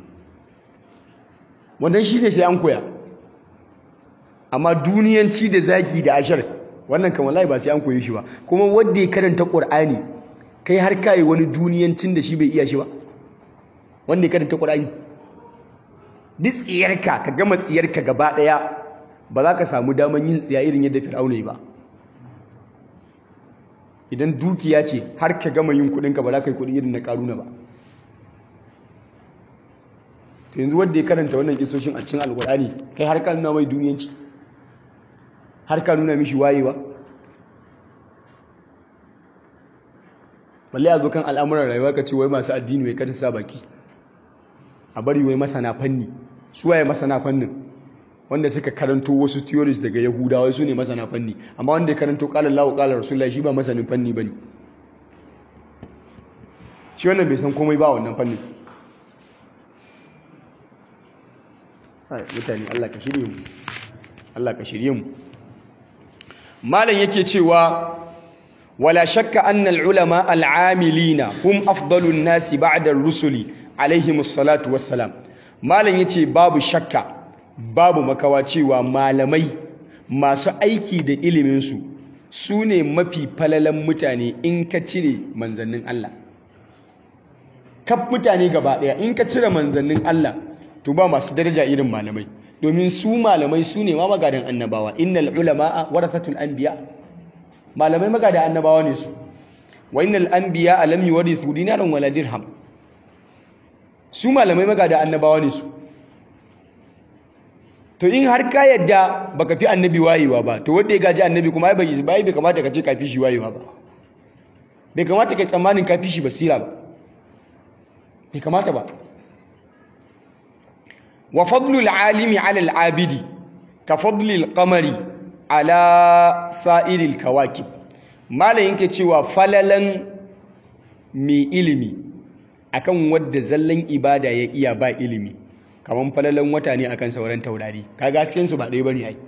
wannan shi ne sai an koya amma duniyanci da zagi da ashar wannan kan wallahi ba sai an koyi shi ba kuma wanda ya karanta qur'ani kai har kai wani duniyancin da shi bai iya shi ba wanda ya karanta qur'ani duk tsiyarka ka gama tsiyarka gaba daya ba za ka samu daman yin tsiya irin yadda fir'auna yi ba idan dukiya ce har ka gama yin kudinka ba za ka yi kudi irin na karuna ba to yanzu wanda ya karanta wannan kisoshin a cikin alkur'ani kai har ka nuna mai duniyanci har ka nuna mishi wayewa balle a zo kan al'amuran rayuwa ka ce wai masu addini wai kada sa baki a bari wai masana fanni su waye masana fannin wanda suka karanto wasu theories daga yahudawa su ne masana fanni amma wanda ya karanto qala Allahu qala Rasulullah shi ba masanin fanni bane shi wannan bai san komai ba wannan fannin mutane Allah ka shirye mu Allah ka shirye mu malam yake cewa wala shakka anna al-ulama al-amilina hum afdalun nasi ba'da ar-rusuli alaihimus salatu wassalam malam yace babu shakka babu makawa cewa malamai masu aiki da ilimin su sune mafi falalan mutane in ka cire manzannin Allah kaf mutane gaba daya in ka cire manzannin Allah to ba masu daraja irin malamai domin su malamai su ne ma magadan annabawa innal ulama'a warathatul anbiya malamai magada annabawa ne su wa innal anbiya lam yuwarithu dinaran wala dirham su malamai magada annabawa ne su to in har ka yadda baka fi annabi wayewa ba to wanda ya gaji annabi kuma ai bai bai kamata ka ce ka fi shi wayewa ba bai kamata kai tsammanin ka fi shi basira ba bai kamata ba wa fadlul alimi ala al-abidi ka fadlil qamari ala sa'iril kawakib malayin ke cewa falalan mai ilimi akan wadda zallan ibada ya iya ba ilimi kaman falalan wata ne akan sauran taurari kaga hasken su ba ɗaya bane ai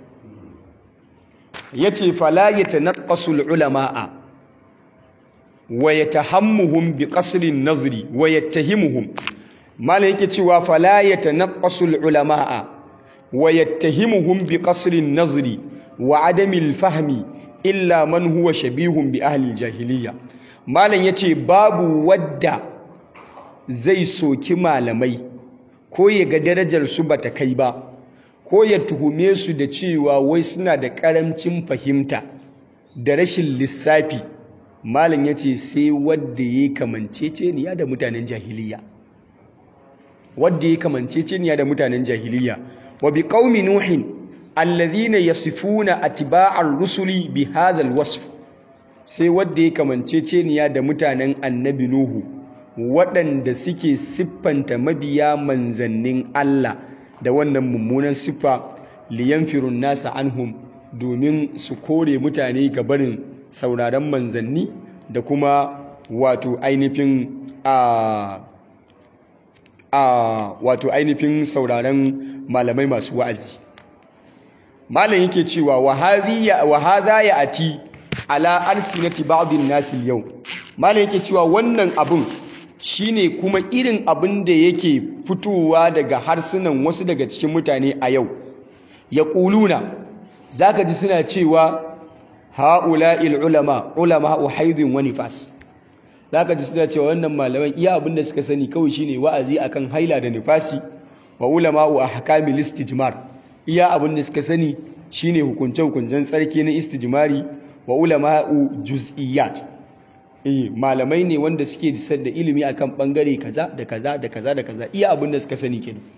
yace fala yatanaqqasu al-ulama'a wa yatahammuhum bi qasri an-nazri wa yattahimuhum malam yake cewa fala yatanaqqasu al-ulama'a wa yattahimuhum bi qasri an-nazri wa adami al-fahmi illa man huwa shabihun bi ahli al-jahiliyya malam yace babu wadda zai soki malamai ko ya ga darajar su bata kai ba ko ya tuhume su da cewa wai suna da karamcin fahimta da rashin lissafi malam ya ce sai wadda ya kamanceceniya da mutanen jahiliya wadda ya kamanceceniya da mutanen jahiliya wa bi qaumi nuhin alladhina yasifuna atba'ar rusuli bi hadha alwasf sai wadda ya kamanceceniya da mutanen annabi nuhu waɗanda suke siffanta mabiya manzannin Allah da wannan mummunan siffa liyanfirun nasa anhum domin su kore mutane ga barin sauraron manzanni da kuma wato ainihin a a wato ainihin sauraron malamai masu wa'azi malam yake cewa wa hadha ya ati ala alsinati ba'dhin nas yau malam yake cewa wannan abun shine kuma irin abin da yake fitowa daga harsunan wasu daga cikin mutane a yau ya ƙuluna za ka ji suna cewa ha'ula'il ulama ulama haidun wani fas za ka ji suna cewa wannan malaman iya abin da suka sani kawai shine wa'azi akan haila da nifasi wa ulama a hakamil istijmar iya abin da suka sani shine hukunce-hukuncen tsarki na istijmari wa ulama juz'iyat eh malamai ne wanda suke da ilimi akan bangare kaza da kaza da kaza da kaza iya abin da suka sani kenan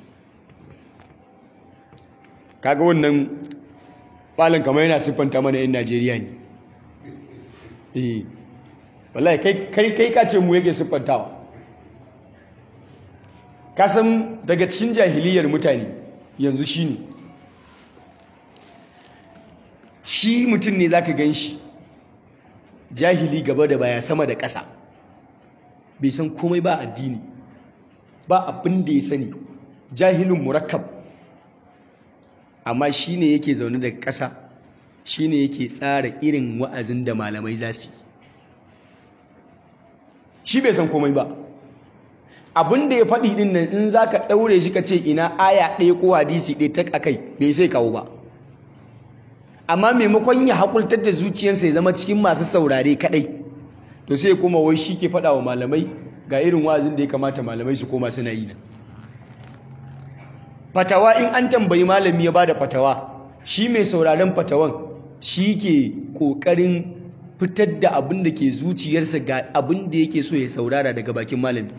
kaga wannan falon kamar yana siffanta mana yin Najeriya ne eh wallahi kai kai kai ka ce mu yake siffantawa ka san daga cikin jahiliyar mutane yanzu shine shi mutum ne zaka gan shi jahili gaba da baya sama da ƙasa bai san komai ba addini ba abin da ya sani jahilin murakkab amma shi ne yake zaune daga ƙasa shi ne yake tsara irin wa'azin da malamai za su shi bai san komai ba abin da ya faɗi ɗin nan in za ka ɗaure shi ka ce ina aya ɗaya ko hadisi ɗaya ta akai bai sai kawo ba amma maimakon ya haƙultar da zuciyarsa ya zama cikin masu saurare kaɗai to sai kuma wai shi ke faɗa wa malamai ga irin wa'azin da ya kamata malamai su koma suna yi nan fatawa in an tambayi malami ya bada fatawa shi mai sauraren fatawan shi ke ƙoƙarin fitar da abin da ke zuciyarsa ga abin da yake so ya saurara daga bakin malami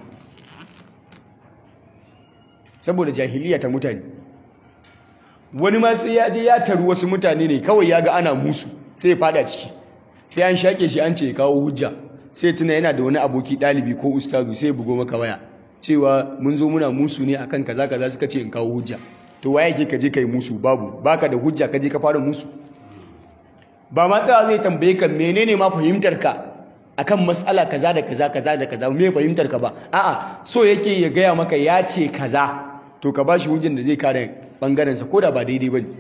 saboda jahiliya ta mutane wani ma sai ya je ya taru wasu mutane ne kawai ya ga ana musu sai ya fada ciki sai an shaƙe shi an ce ya kawo hujja sai tuna yana da wani aboki ɗalibi ko ustazu sai ya bugo maka waya cewa mun zo muna musu ne akan kaza kaza suka ce in kawo hujja to waye ke kaje kai musu babu baka da hujja kaje ka fara musu ba ma tsaya zai tambaye ka menene ma fahimtar ka akan matsala kaza da kaza kaza da kaza me fahimtar ka ba a'a so yake ya gaya maka ya ce kaza to ka bashi hujjan da zai kare bangaren sa koda ba daidai bane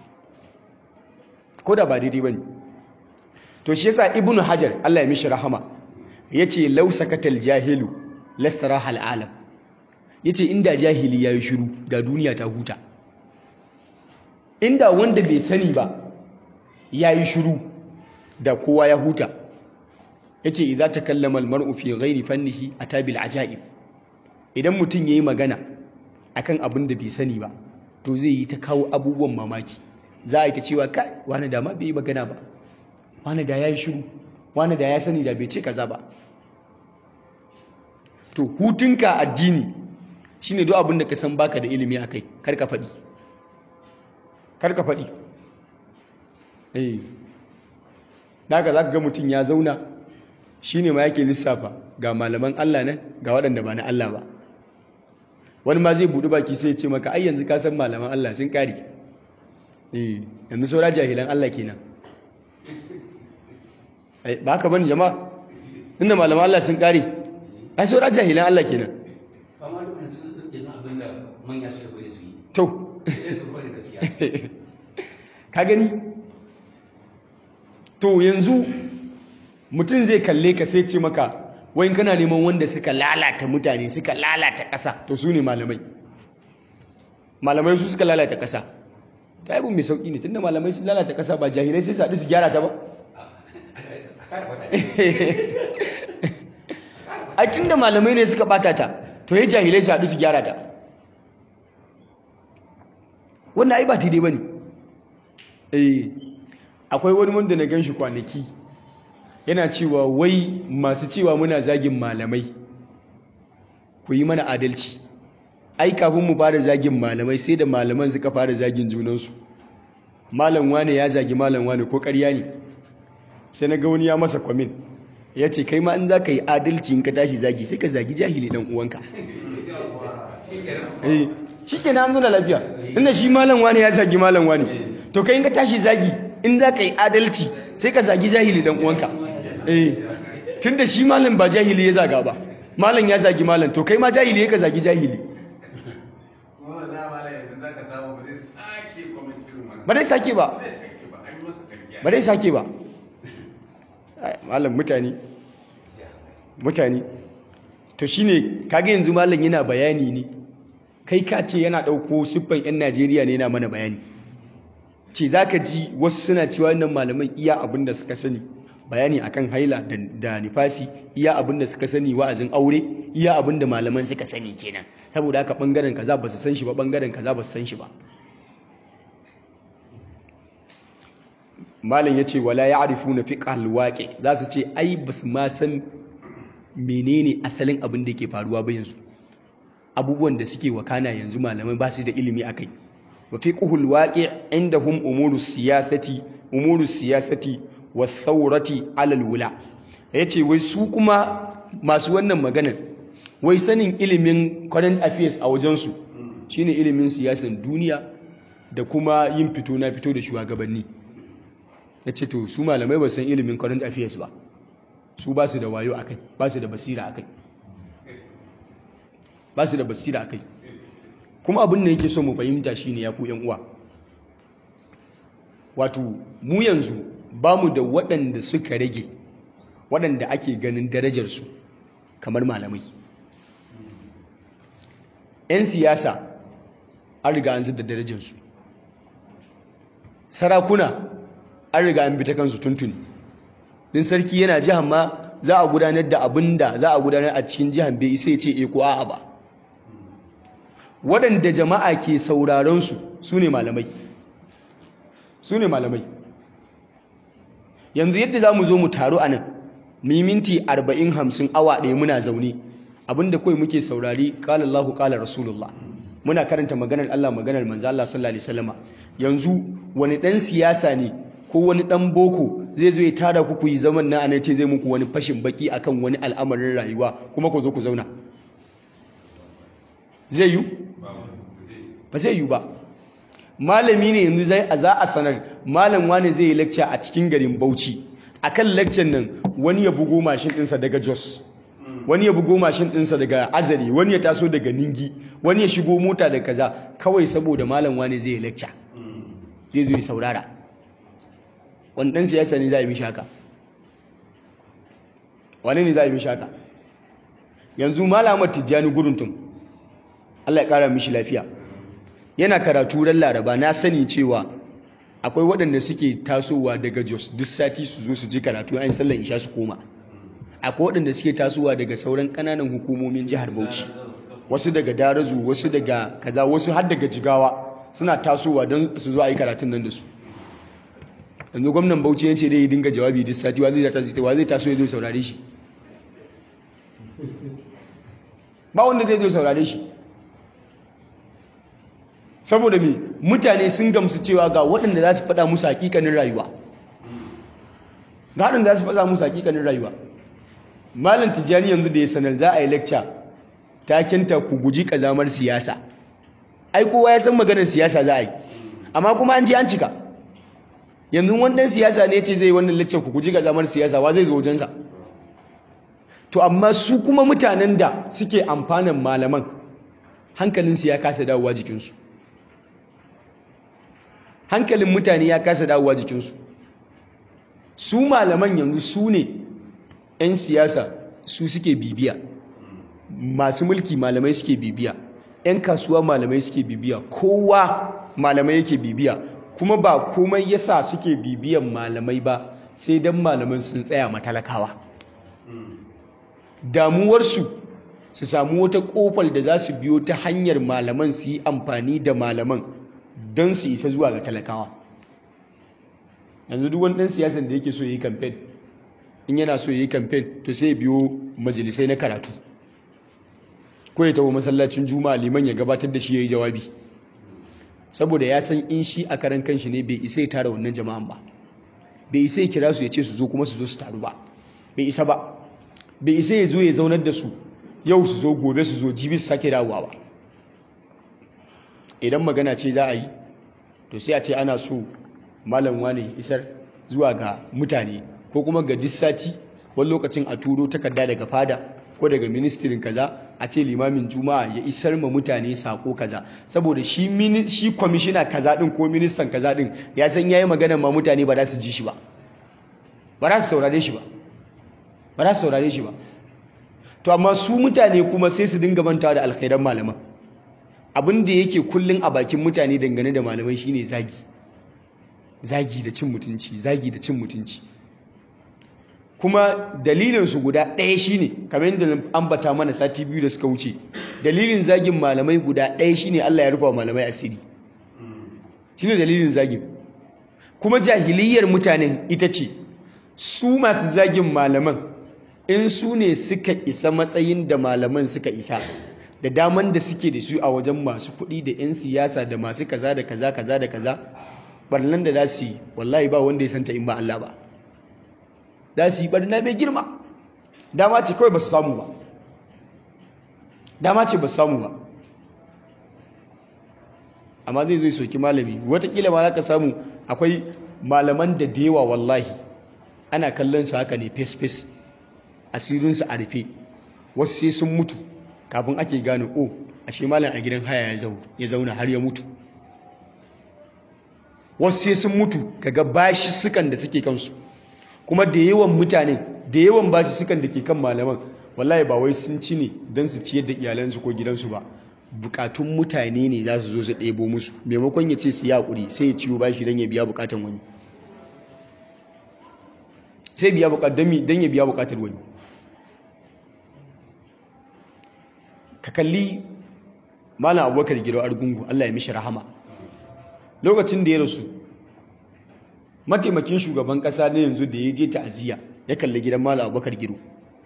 koda ba daidai bane to shi yasa ibnu hajar Allah ya mishi rahama yace law sakatal jahilu lasaraha al'alam ya ce inda jahili ya yi shiru da duniya ta huta inda wanda bai sani ba ya yi shiru da kowa ya huta ya ce idan ta kallama almar'u fi ghairi fannihi a tabil ajaib idan mutum ya yi magana akan abin da bai sani ba to zai yi ta kawo abubuwan mamaki za a yi ta cewa kai wani da ma bai yi magana ba wani da ya yi shiru wani da ya sani da bai ce kaza ba to hutunka addini shine duk abin da ka san baka da ilimi akai kar ka faɗi kar ka faɗi eh daga zaka ga mutum ya zauna shine ma yake lissafa ga malaman Allah nan ga waɗanda ba na Allah ba wani ma zai buɗi baki sai ya ce maka ai yanzu ka san malaman Allah sun kare eh yanzu saura jahilan Allah kenan ba ka bani jama'a inda malaman Allah sun kare ai saura jahilan Allah kenan amma duk sun dauke na abin da manya suka bari su yi to sai su bari gaskiya ka gani to yanzu mutum zai kalle ka sai ce maka wai kana neman wanda suka lalata mutane suka lalata ƙasa to su ne malamai malamai su suka lalata ƙasa ta yi mai sauƙi ne tunda malamai su lalata ƙasa ba jahilai sai su haɗu su gyara ta ba a kare wata ai tunda malamai ne suka bata ta to ya jahilai su haɗu su gyara ta wannan ai ba daidai bane eh akwai wani wanda na gan shi kwanaki yana cewa wai masu cewa muna zagin malamai ku yi mana adalci ai kafin mu fara zagin malamai sai da malaman suka fara zagin junansu malam wane ya zagi malam wane ko ƙarya ne sai na ga wani ya masa kwamin ya ce kai ma in za ka yi adalci in ka tashi zagi sai ka zagi jahili ɗan uwanka eh shi ke na nuna lafiya inda shi malam wane ya zagi malam wane to kai in ka tashi zagi in za ka yi adalci sai ka zagi jahili ɗan uwanka eh tun da shi malam ba jahili ya zaga ba malam ya zagi malam to kai ma jahili ya ka zagi jahili ba dai sake ba ba dai sake ba malam mutane mutane to shine kage yanzu malam yana bayani ne kai ka ce yana dauko siffan yan Najeriya ne yana mana bayani ce zaka ji wasu suna cewa wannan malaman iya abin da suka sani bayani akan haila da nifasi iya abin da suka sani wa'azin aure iya abin da malaman suka sani kenan saboda haka bangaren kaza ba su san shi ba bangaren kaza ba su san shi ba malam ya ce wala ya arifu na fi ƙalwaƙe za su ce ai ba su ma san menene asalin abin da ke faruwa ba yanzu abubuwan da suke wakana yanzu malamai ba su da ilimi a kai wa fi ƙuhul waƙe inda hum umuru siyasati umuru siyasati wa thaurati alal wula ya ce wai su kuma masu wannan maganan wai sanin ilimin current affairs a wajensu shine ilimin siyasan duniya da kuma yin fito na fito da shugabanni ya ce to su malamai ba san ilimin current affairs ba su ba su da wayo a kai ba su da basira a kai ba su da basira a kai kuma abin da yake so mu fahimta shi ne ya ku uwa wato mu yanzu ba mu da waɗanda suka rage waɗanda ake ganin darajarsu kamar malamai 'yan siyasa an riga an zidda darajarsu sarakuna an riga an bi ta kansu tuntuni din sarki yana jihar ma za a gudanar da abin da za a gudanar a cikin jihar bai isa ya ce e ko a'a ba waɗanda jama'a ke sauraron su su ne malamai su ne malamai yanzu yadda za mu zo mu taru a nan mu yi minti arba'in hamsin awa ɗaya muna zaune abinda kawai muke saurari ƙalar Allah ƙalar Rasulullah muna karanta maganar Allah maganar manzo Allah sallallahu alaihi wasallama yanzu wani ɗan siyasa ne ko wani ɗan boko zai zo ya tara ku ku yi zaman na ana ce zai muku wani fashin baki akan wani al'amarin rayuwa kuma ku zo ku zauna zai yi ba zai yi ba malami ne yanzu zai a za a sanar malam wani zai yi lecture a cikin garin Bauchi akan lecture nan wani ya bugo mashin ɗinsa daga Jos wani ya bugo mashin ɗinsa daga Azari wani ya taso daga Ningi wani ya shigo mota da kaza kawai saboda malam wani zai yi lecture zai zo ya saurara wani ɗan siyasa ne za a yi mishi haka wani ne za a yi mishi haka yanzu malamar tijjani guruntun Allah ya ƙara mishi lafiya yana karatu ran laraba na sani cewa akwai waɗanda suke tasowa daga jos duk sati su zo su ji karatu an sallan isha su koma akwai waɗanda suke tasowa daga sauran ƙananan hukumomin jihar bauchi wasu daga darazu wasu daga kaza wasu har daga jigawa suna tasowa don su zo a yi karatun nan da su yanzu gwamnan bauchi yace dai ya dinga jawabi duk sati wa zai taso wa zai taso ya zo saurare shi ba wanda zai zo saurare shi saboda me mutane sun gamsu cewa ga waɗanda za su faɗa musu hakikanin rayuwa ga waɗanda za su faɗa musu hakikanin rayuwa malam tijjani yanzu da ya sanar za a yi lecture takinta ku guji kazamar siyasa ai kowa ya san maganar siyasa za a yi amma kuma an je an cika yanzu wannan siyasa ne ce zai wannan lecture ku guji kazamar siyasa wa zai zo wajensa to amma su kuma mutanen da suke amfanan malaman hankalinsu ya kasa dawowa jikinsu hankalin mutane ya kasa dawowa jikinsu su malaman yanzu su ne 'yan siyasa su suke bibiya masu mulki malamai suke bibiya 'yan kasuwa malamai suke bibiya kowa malamai yake bibiya kuma ba komai yasa suke bibiyan malamai ba sai don malaman sun tsaya matalakawa damuwarsu su samu wata kofar da za su biyo ta hanyar malaman su yi amfani da malaman don su isa zuwa ga talakawa yanzu duk wani ɗan siyasan da yake so ya yi kamfen in yana so ya yi kamfen to sai biyo majalisai na karatu ko ya taho masallacin juma'a liman ya gabatar da shi ya yi jawabi saboda ya san in shi a karan kanshi ne bai isa ya tara wannan jama'an ba bai isa ya kira su ya ce su zo kuma su zo su taru ba bai isa ba bai isa ya zo ya zaunar da su yau su zo gobe su zo jibi su sake dawowa ba idan magana ce za a yi to sai a ce ana so malam wane isar zuwa ga mutane ko kuma ga sati wani lokacin a turo takarda daga fada ko daga ministirin kaza a ce limamin juma'a ya isar ma mutane sako kaza saboda shi shi kwamishina kaza din ko ministan kaza din ya san yayi magana ma mutane ba za su ji shi ba ba za su saurare shi ba ba za su saurare shi ba to amma su mutane kuma sai su dinga mantawa da alkhairan malaman abin da yake kullun a bakin mutane dangane da malamai shine zagi zagi da cin mutunci zagi da cin mutunci kuma dalilinsu guda ɗaya shine kamar yadda ambata mana sati biyu da suka wuce dalilin zagin malamai guda ɗaya shine Allah ya rufa malamai asiri shine dalilin zagin kuma jahiliyar mutanen ita ce su masu zagin malaman in su ne suka isa matsayin da malaman suka isa da daman da suke da su a wajen masu kuɗi da 'yan siyasa da masu kaza da kaza kaza da kaza barnan da za su yi wallahi ba wanda ya santa in ba Allah ba za su yi barna mai girma dama ce kawai ba su samu ba dama ce ba su samu ba amma zai zo soki malami watakila ma za ka samu akwai malaman da dewa wallahi ana kallon su haka ne fes-fes asirinsu a rufe wasu sai sun mutu kafin ake gane o ashe malam a gidan haya ya zauna har ya mutu wasu sai sun mutu kaga bashi sukan da suke kansu kuma da yawan mutane da yawan bashi sukan da ke kan malaman wallahi ba wai sun ci ne don su ciyar da iyalansu ko gidansu ba bukatun mutane ne za su zo su ɗebo musu maimakon ya ce su yi haƙuri sai ya ciwo bashi don ya biya bukatan wani sai biya bukatan don ya biya bukatar wani ka kalli malam abubakar giro argungu allah ya mishi rahama lokacin da ya rasu mataimakin shugaban kasa na yanzu da ya je ta'aziyya ya kalli gidan malam abubakar giro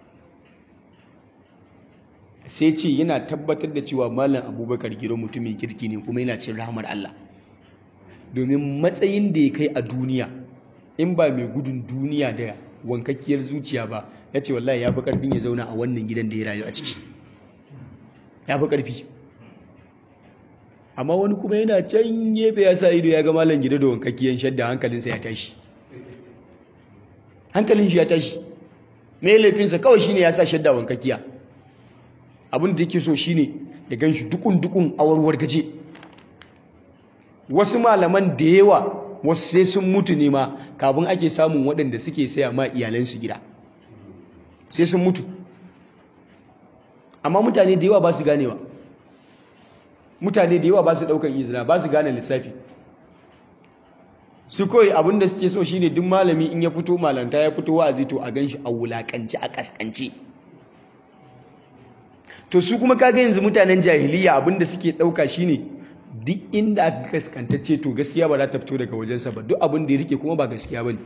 sai ce yana tabbatar da cewa malam abubakar giro mutumin kirki ne kuma yana cin rahamar allah domin matsayin da ya kai a duniya in ba mai gudun duniya da wankakkiyar zuciya ba ya ce wallahi ya fi karfin ya zauna a wannan gidan da ya rayu a ciki ya fi karfi amma wani kuma yana can gefe ya sa ido ya ga malam gida da wankakkiyar shadda hankalinsa ya tashi hankalin shi ya tashi mai laifinsa kawai shine ya sa shadda wankakkiya abin da yake so shine ya gan shi dukun-dukun awarwar gaje wasu malaman da yawa wasu sai sun mutu ne ma kafin ake samun waɗanda suke saya ma iyalansu gida sai sun mutu amma mutane da yawa ba su ganewa mutane da yawa ba su ɗaukan izina ba su gane lissafi su kawai abin da suke so shine duk malami in ya fito malanta ya fito wa'azi to a gan shi a wulaƙance a ƙasƙance to su kuma kaga yanzu mutanen jahiliya abin da suke ɗauka shine duk inda aka kaskantacce to gaskiya ba za ta fito daga wajensa ba duk abin da ya rike kuma ba gaskiya ba ne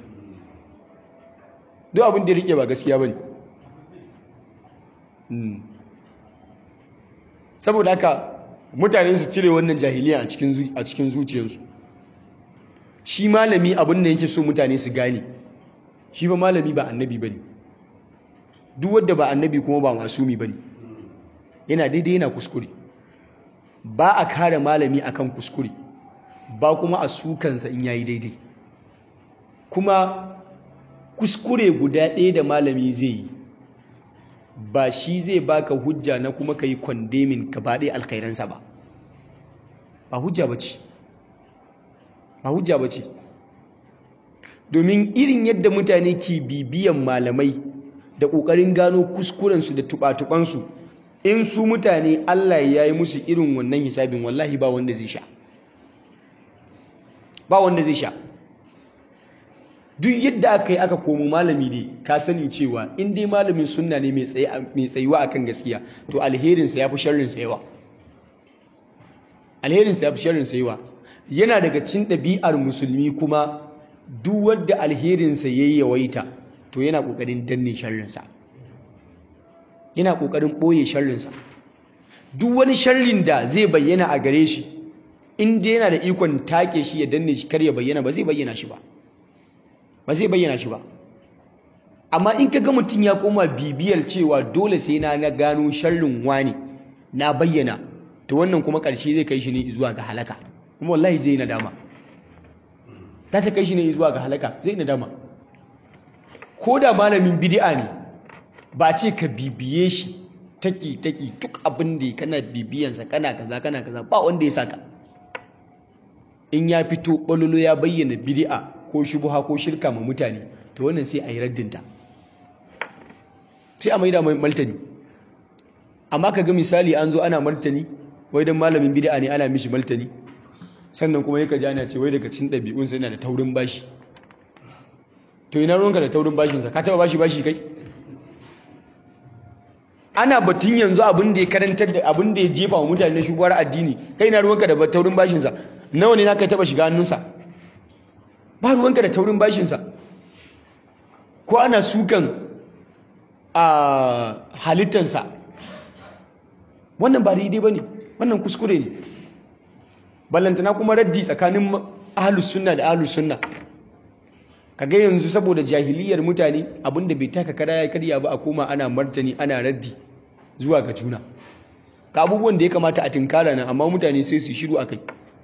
duk abin da ya rike ba gaskiya ba ne saboda haka mutane su cire wannan jahiliya a cikin zuciyarsu shi malami abin da yake so mutane su gane shi ba malami ba annabi ba ne duk wadda ba annabi kuma ba masumi ba ne yana daidai yana kuskure ba a kare malami akan kuskure ba kuma a sukansa in yayi daidai kuma kuskure guda ɗaya da malami zai yi ba shi zai baka hujja na kuma ka yi kwandemin gaba ɗaya alkhairansa ba ba hujja ba ce ba hujja ba ce domin irin yadda mutane ke bibiyan malamai da ƙoƙarin gano kuskurensu da tuɓa-tuɓansu in su mutane Allah ya yi musu irin wannan hisabin wallahi ba wanda zai sha ba wanda zai sha duk yadda aka yi aka komo malami ne ka sani cewa in dai malamin sunna ne mai tsayuwa akan gaskiya to alherinsa ya fi sharrinsa yawa alherinsa ya fi sharrinsa yawa yana daga cin ɗabi'ar musulmi kuma duk wanda alherinsa yayi yawaita to yana kokarin danne sharrinsa yana kokarin boye sharrinsa duk wani sharrin da zai bayyana a gare shi in dai yana da ikon take shi ya danne shi kar ya bayyana ba zai bayyana shi ba ba zai bayyana shi ba amma in ka ga mutum ya koma bibiyar cewa dole sai na na gano sharrin wani na bayyana to wannan kuma ƙarshe zai kai shi ne zuwa ga halaka kuma wallahi zai nadama ta ta kai shi ne zuwa ga halaka zai nadama ko da malamin bid'a ne ba ce ka bibiye shi taki taki duk abin da kana bibiyansa kana kaza kana kaza ba wanda ya saka in ya fito balolo ya bayyana bid'a ko shubha ko shirka ma mutane to wannan sai a yi raddinta sai a maida mai martani amma ka ga misali an zo ana martani wai don malamin bid'a ne ana mishi martani sannan kuma yaka ji ana ce wai daga cin ɗabi'unsa yana da taurin bashi to ina ruwanka da taurin bashinsa ka taɓa bashi bashi kai ana batun yanzu abin da ya karantar da abin da ya jefa wa mutane na shugabar addini kai ina ruwanka da taurin bashinsa nawa ne na kai taɓa shiga hannunsa ba ruwanka da taurin bashinsa ko ana sukan a halittansa wannan ba daidai ba ne wannan kuskure ne ballantana kuma raddi tsakanin ahalus sunna da ahalus sunna kaga yanzu saboda jahiliyar mutane abinda bai taka kada ya karya ba a koma ana martani ana raddi zuwa ga juna ka abubuwan da ya kamata a tinkara nan amma mutane sai su shiru akai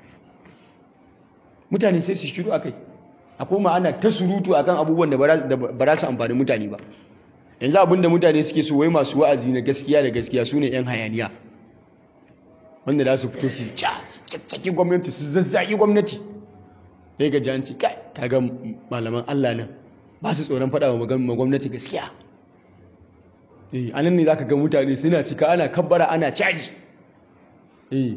mutane sai su shiru akai a koma ana ta surutu akan abubuwan da ba za su amfani mutane ba yanzu abinda mutane suke so wai masu wa'azi na gaskiya da gaskiya su ne 'yan hayaniya wanda za su fito su caccaki gwamnati su zazzaki gwamnati sai ga janci kai kaga malaman Allah nan ba su tsoron faɗa wa gwamnati gaskiya eh anan ne zaka ga mutane suna cika ana kabbara ana caji eh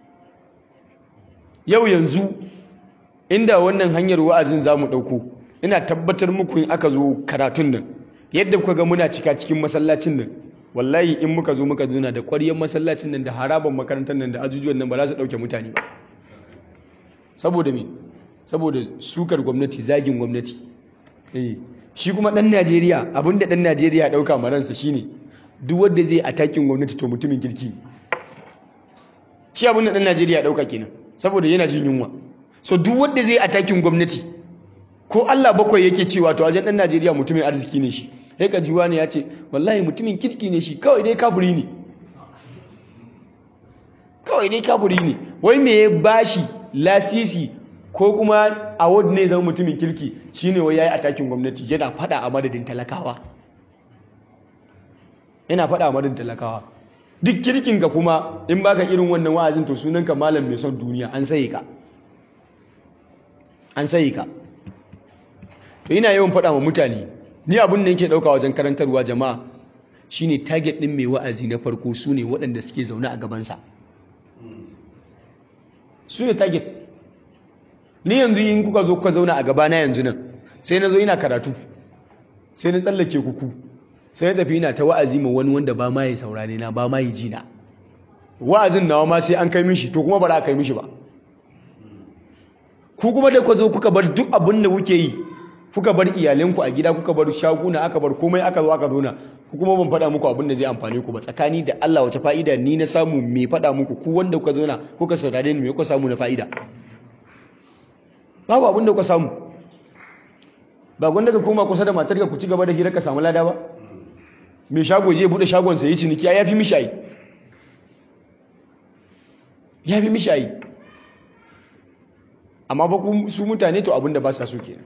yau yanzu inda wannan hanyar wa'azin zamu dauko ina tabbatar muku in aka zo karatun nan yadda kuka ga muna cika cikin masallacin nan wallahi in muka zo muka zuna da ƙwaryar masallacin nan da haraban makarantar nan da ajujuwan nan ba za su ɗauke mutane ba saboda me saboda sukar gwamnati zagin gwamnati eh shi kuma ɗan najeriya abinda ɗan najeriya ɗauka maransa shine duk wanda zai atakin gwamnati to mutumin kirki shi abinda ɗan najeriya ɗauka kenan saboda yana jin yunwa so duk wanda zai atakin gwamnati ko allah bakwai yake cewa to wajen ɗan najeriya mutumin arziki ne shi sai ka jiwa ne ya ce wallahi mutumin kirki ne shi kawai dai kafuri ne kawai dai kafuri ne wai me ya bashi lasisi ko kuma award ne zama mutumin kirki shine wai yayi atakin gwamnati yana fada a madadin talakawa yana fada a madadin talakawa duk kirkin ka kuma in baka irin wannan wa'azin to sunanka malam mai son duniya an sai ka an sai ka to ina yawan fada wa mutane ni abin da yake dauka wajen karantarwa jama'a shine target din mai wa'azi na farko sune waɗanda suke zaune a gabansa su ne target ni yanzu in kuka zo kuka zauna a gabana yanzu nan sai na zo ina karatu sai na tsallake kuku sai na tafi ina ta wa'azi ma wani wanda ba ma yi saurare na ba ma yi jina wa'azin nawa ma sai an kai mishi to kuma ba za a kai mishi ba ku kuma da kuka zo kuka bar duk abin da kuke yi kuka bar iyalanku a gida kuka bar shaguna aka bar komai aka zo aka zauna ku kuma ban faɗa muku abin da zai amfane ku ba tsakani da Allah wace fa'ida ni na samu me faɗa muku ku wanda kuka zauna kuka saurare ni me kuka samu na fa'ida babu abin da kuka samu ba gwanda ka koma kusa da matar ka ku ci gaba da hira ka samu lada ba mai shago je bude shagon sa yi ciniki ya fi mishayi ya fi mishayi amma ba su mutane to abin da ba sa so kenan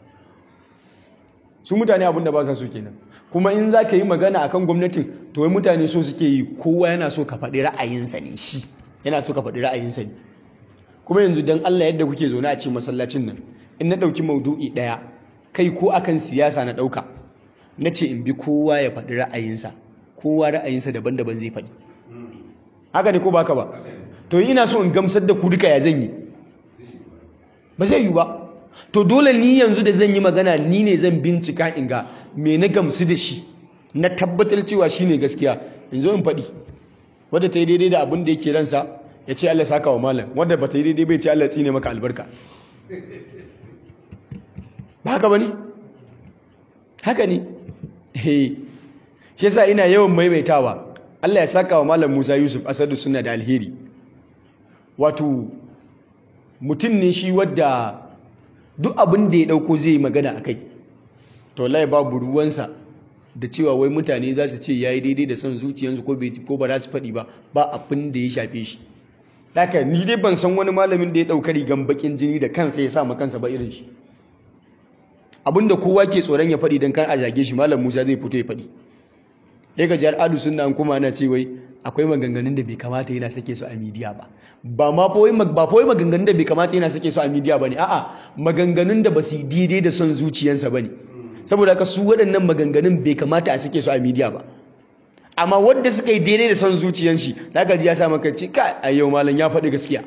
su mutane abin da ba sa so kenan kuma in za ka yi magana a kan gwamnatin to wai mutane so suke yi kowa yana so ka faɗi ra'ayinsa ne shi yana so ka faɗi ra'ayinsa ne kuma yanzu don Allah yadda kuke zaune a cikin masallacin nan in na ɗauki maudu'i ɗaya kai ko akan siyasa na ɗauka na ce in bi kowa ya faɗi ra'ayinsa kowa ra'ayinsa daban-daban zai faɗi haka ne ko ba ka ba to ina so in gamsar da ku duka ya zan yi ba zai yi ba to dole ni yanzu da zan yi magana ni ne zan bincika in ga me na gamsu da shi na tabbatar cewa shi ne gaskiya in zo in faɗi wadda ta yi daidai da abin da yake ransa ya ce Allah saka wa malam wadda ba ta yi daidai bai ce Allah tsine maka albarka ba haka ba ne haka ne shi yasa ina yawan maimaitawa Allah ya saka wa malam Musa Yusuf Asadu suna da alheri wato mutum ne shi wadda duk abin da ya dauko zai yi magana akai to lai babu ruwansa da cewa wai mutane za su ce yayi daidai da son zuciyarsu ko ko ba za su faɗi ba ba abin da ya shafe shi haka ni dai ban san wani malamin da ya ɗauka rigan bakin jini da kansa ya sa ma kansa ba irin shi abinda kowa ke tsoron ya faɗi don kan a zage shi malam Musa zai fito ya faɗi ya ga jihar adu sunna an kuma ana ce wai akwai maganganun da bai kamata yana sake su a midiya ba ba ma fa ba fa maganganun da bai kamata yana sake su a midiya bane a'a maganganun da ba su daidai da son zuciyarsa bane saboda haka su waɗannan maganganun bai kamata a sake su a midiya ba amma wanda suka yi daidai da son zuciyar shi zaka ji ya sa maka ce kai a yau malam ya faɗi gaskiya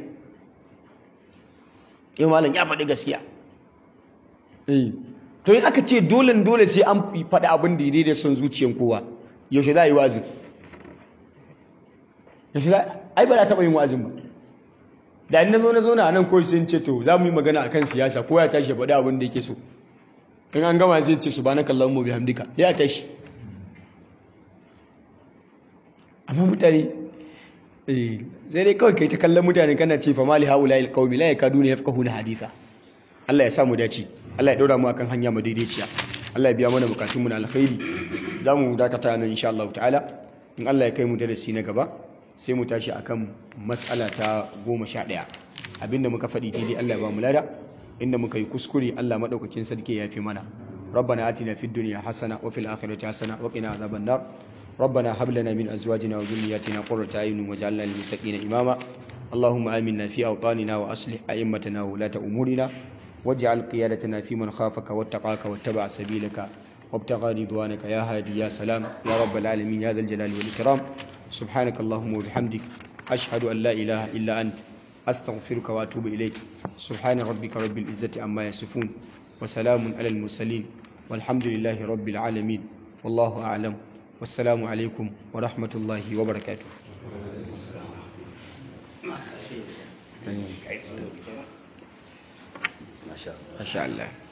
yau malam ya faɗi gaskiya eh to in aka ce dole dole sai an faɗi abin da daidai da son zuciyar kowa yaushe za a yi wa'azin yaushe za ai ba za taɓa yin wa'azin ba da in na zo na zo na nan kawai sai ce to za mu yi magana akan siyasa ko ya tashi ya faɗi abin da yake so in an gama zai ce subhanaka allahumma bihamdika ya tashi amma mutane eh sai dai kawai kai ta kallon mutane kana ce fa mali haula il qaumi la yakaduna yafqahuna haditha Allah ya sa mu dace Allah ya daura mu akan hanya madaidaiciya Allah ya biya mana bukatun mu na alkhairi zamu dakata nan insha Allah ta'ala in Allah ya kai mu darasi na gaba sai mu tashi akan mas'ala ta 11 abinda muka faɗi daidai Allah ya ba mu lada inda muka yi kuskure Allah madaukakin sarki ya fi mana ربنا آتنا في الدنيا حسنة وفي الآخرة حسنة وقنا عذاب النار ربنا هب لنا من أزواجنا وذرياتنا قرة أعين واجعلنا للمتقين إماما اللهم آمنا في أوطاننا وأصلح أئمتنا وولاة أمورنا واجعل قيادتنا في من خافك واتقاك واتبع سبيلك وابتغى رضوانك يا هادي يا سلام يا رب العالمين يا ذا الجلال والإكرام سبحانك اللهم وبحمدك أشهد أن لا إله إلا أنت أستغفرك وأتوب إليك سبحان ربك رب العزة عما يصفون وسلام على المرسلين والحمد لله رب العالمين والله أعلم والسلام عليكم ورحمة الله وبركاته ما شاء الله